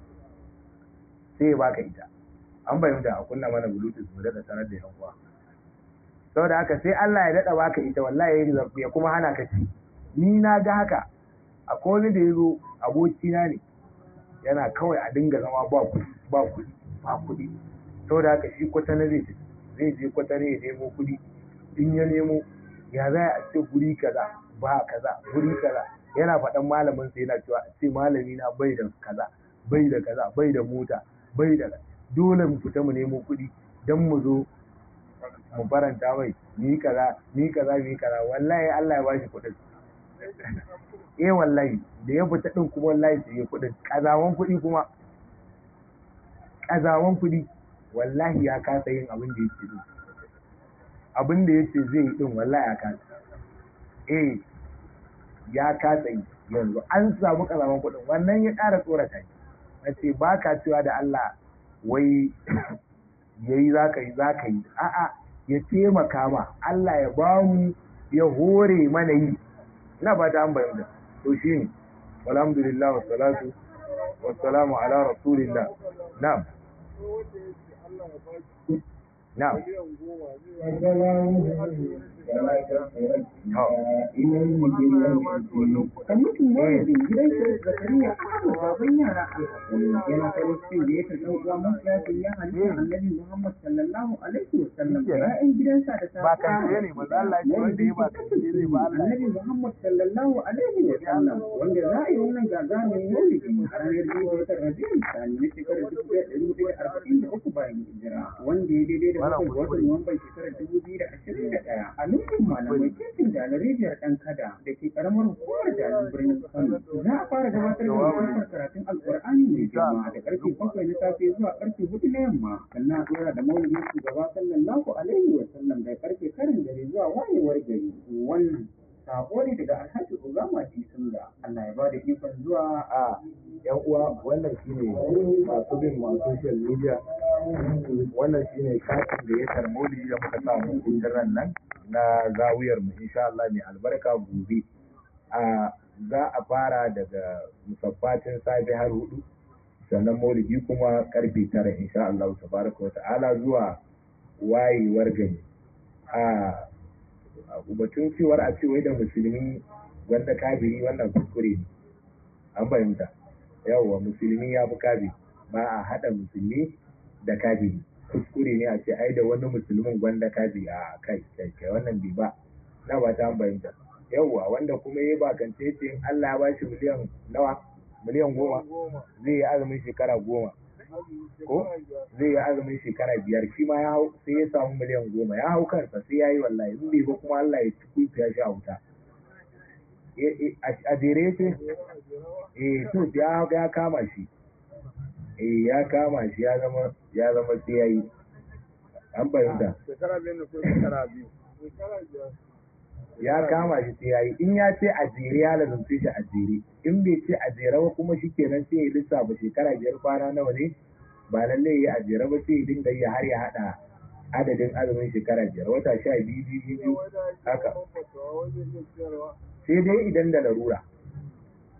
sai ya baka ita an fahimta a kunna mana bluetooth mu daɗa sanar da yan uwa saboda haka sai Allah ya daɗa baka ita wallahi ya kuma hana ka ci ni na ga haka akwai wani da ya zo abokina ne yana kawai a dinga zama ba kuɗi ba kuɗi ba kuɗi saboda haka shi kwatana zai zai je kwatana ya nemo kuɗi in ya nemo ya za a ce guri kaza ba kaza guri kaza yana faɗan malamin sa yana cewa a ce malami na bai da kaza bai da kaza bai da mota bai da dole mu fita mu nemo kuɗi don mu zo mu faranta mai ni kaza ni kaza ni kaza wallahi Allah ya bashi kuɗin eh wallahi da ya fita din kuma wallahi sai ya kuɗin kazawan kuɗi kuma kazawan kuɗi wallahi ya kasa yin abin da yake din abin da yace zai yi din wallahi ya kasa eh ya kasa yi yanzu an samu kazawan kuɗin wannan ya ƙara tsorata ni nace ba ka cewa da Allah wai yayi zaka yi zaka yi a'a ya taimaka ma Allah ya ba mu ya hore mana yi ina ba ta bayyana to shine alhamdulillah wa salatu wa salamu ala rasulillah na'am na'am Kwamitin Maulidin gidan Shehu Zakariya Ahmad baban yara alhaƙuri yana farin cikin da ya karɓi uwa mafiya ya halitta annabi Muhammad sallallahu alaihi wa sallam da ya'yan gidansa da ta ba kan ne maza Allah ya wanda ya ba kan ne zai ba Allah annabi Muhammad sallallahu alaihi wa sallam wanda za a yi wannan gagarumin maulidi a ranar biyu ga watan Rabiul Thani na shekarar dubu ɗaya ɗari hudu da arba'in da uku bayan hijira wanda ya daidai da bakwai ga watan Nuwamban shekarar dubu biyu da ashirin da ɗaya a lokacin malamai titin da na rijiyar ɗan kada da ke ƙaramar hukumar jalin birnin Kano za a fara gabatar da wasan karatun Alƙur'ani mai girma da ƙarfe bakwai na safe zuwa ƙarfe hudu na yamma sannan a ɗora da maulidin shugaba sallallahu alaihi wa sallam da ƙarfe karin dare zuwa wayewar gari wannan sako ne daga alhaji Obama Disunga Allah ya ba da ikon zuwa a yan uwa wannan shine masu bin ma social media wannan shine katin da ya tarmoli da muka samu kungiran nan na zawiyar mu insha Allah mai albarka gobe a za a fara daga musabbatin safe har hudu sannan maulidi kuma karfe tara insha Allah tabaraka wa ta'ala zuwa wayewar gani a batun cewar a ce wai da musulmi wanda kafiri wannan kuskure ne an fahimta yawwa musulmi ya fi kafiri ba a haɗa musulmi da kafiri kuskure ne a ce ai da wani musulmin wanda kafiri a kai kai kai wannan bai ba na ba ta fahimta yawwa wanda kuma ya bakance ce in Allah ya bashi miliyan nawa miliyan goma zai yi azumin shekara goma ko zai yi azumin shekara biyar shi ma ya hau sai ya samu miliyan goma ya hau kansa sai ya yi wallahi in bai ba kuma Allah ya ci ya sha wuta a jere ce eh to ya ya kama shi eh ya kama shi ya zama ya zama sai ya yi an fahimta shekara biyu ne ko shekara biyu shekara biyar ya kama shi sai ya yi in ya ce a jere ya lazumce shi a jere in bai ce a jere ba kuma shi kenan sai ya lissafa shekara biyar kwana nawa ne ba lalle ya a jere ba sai ya dinga yi har ya haɗa adadin azumin shekara biyar wata sha biyu biyu biyu haka sai dai idan da larura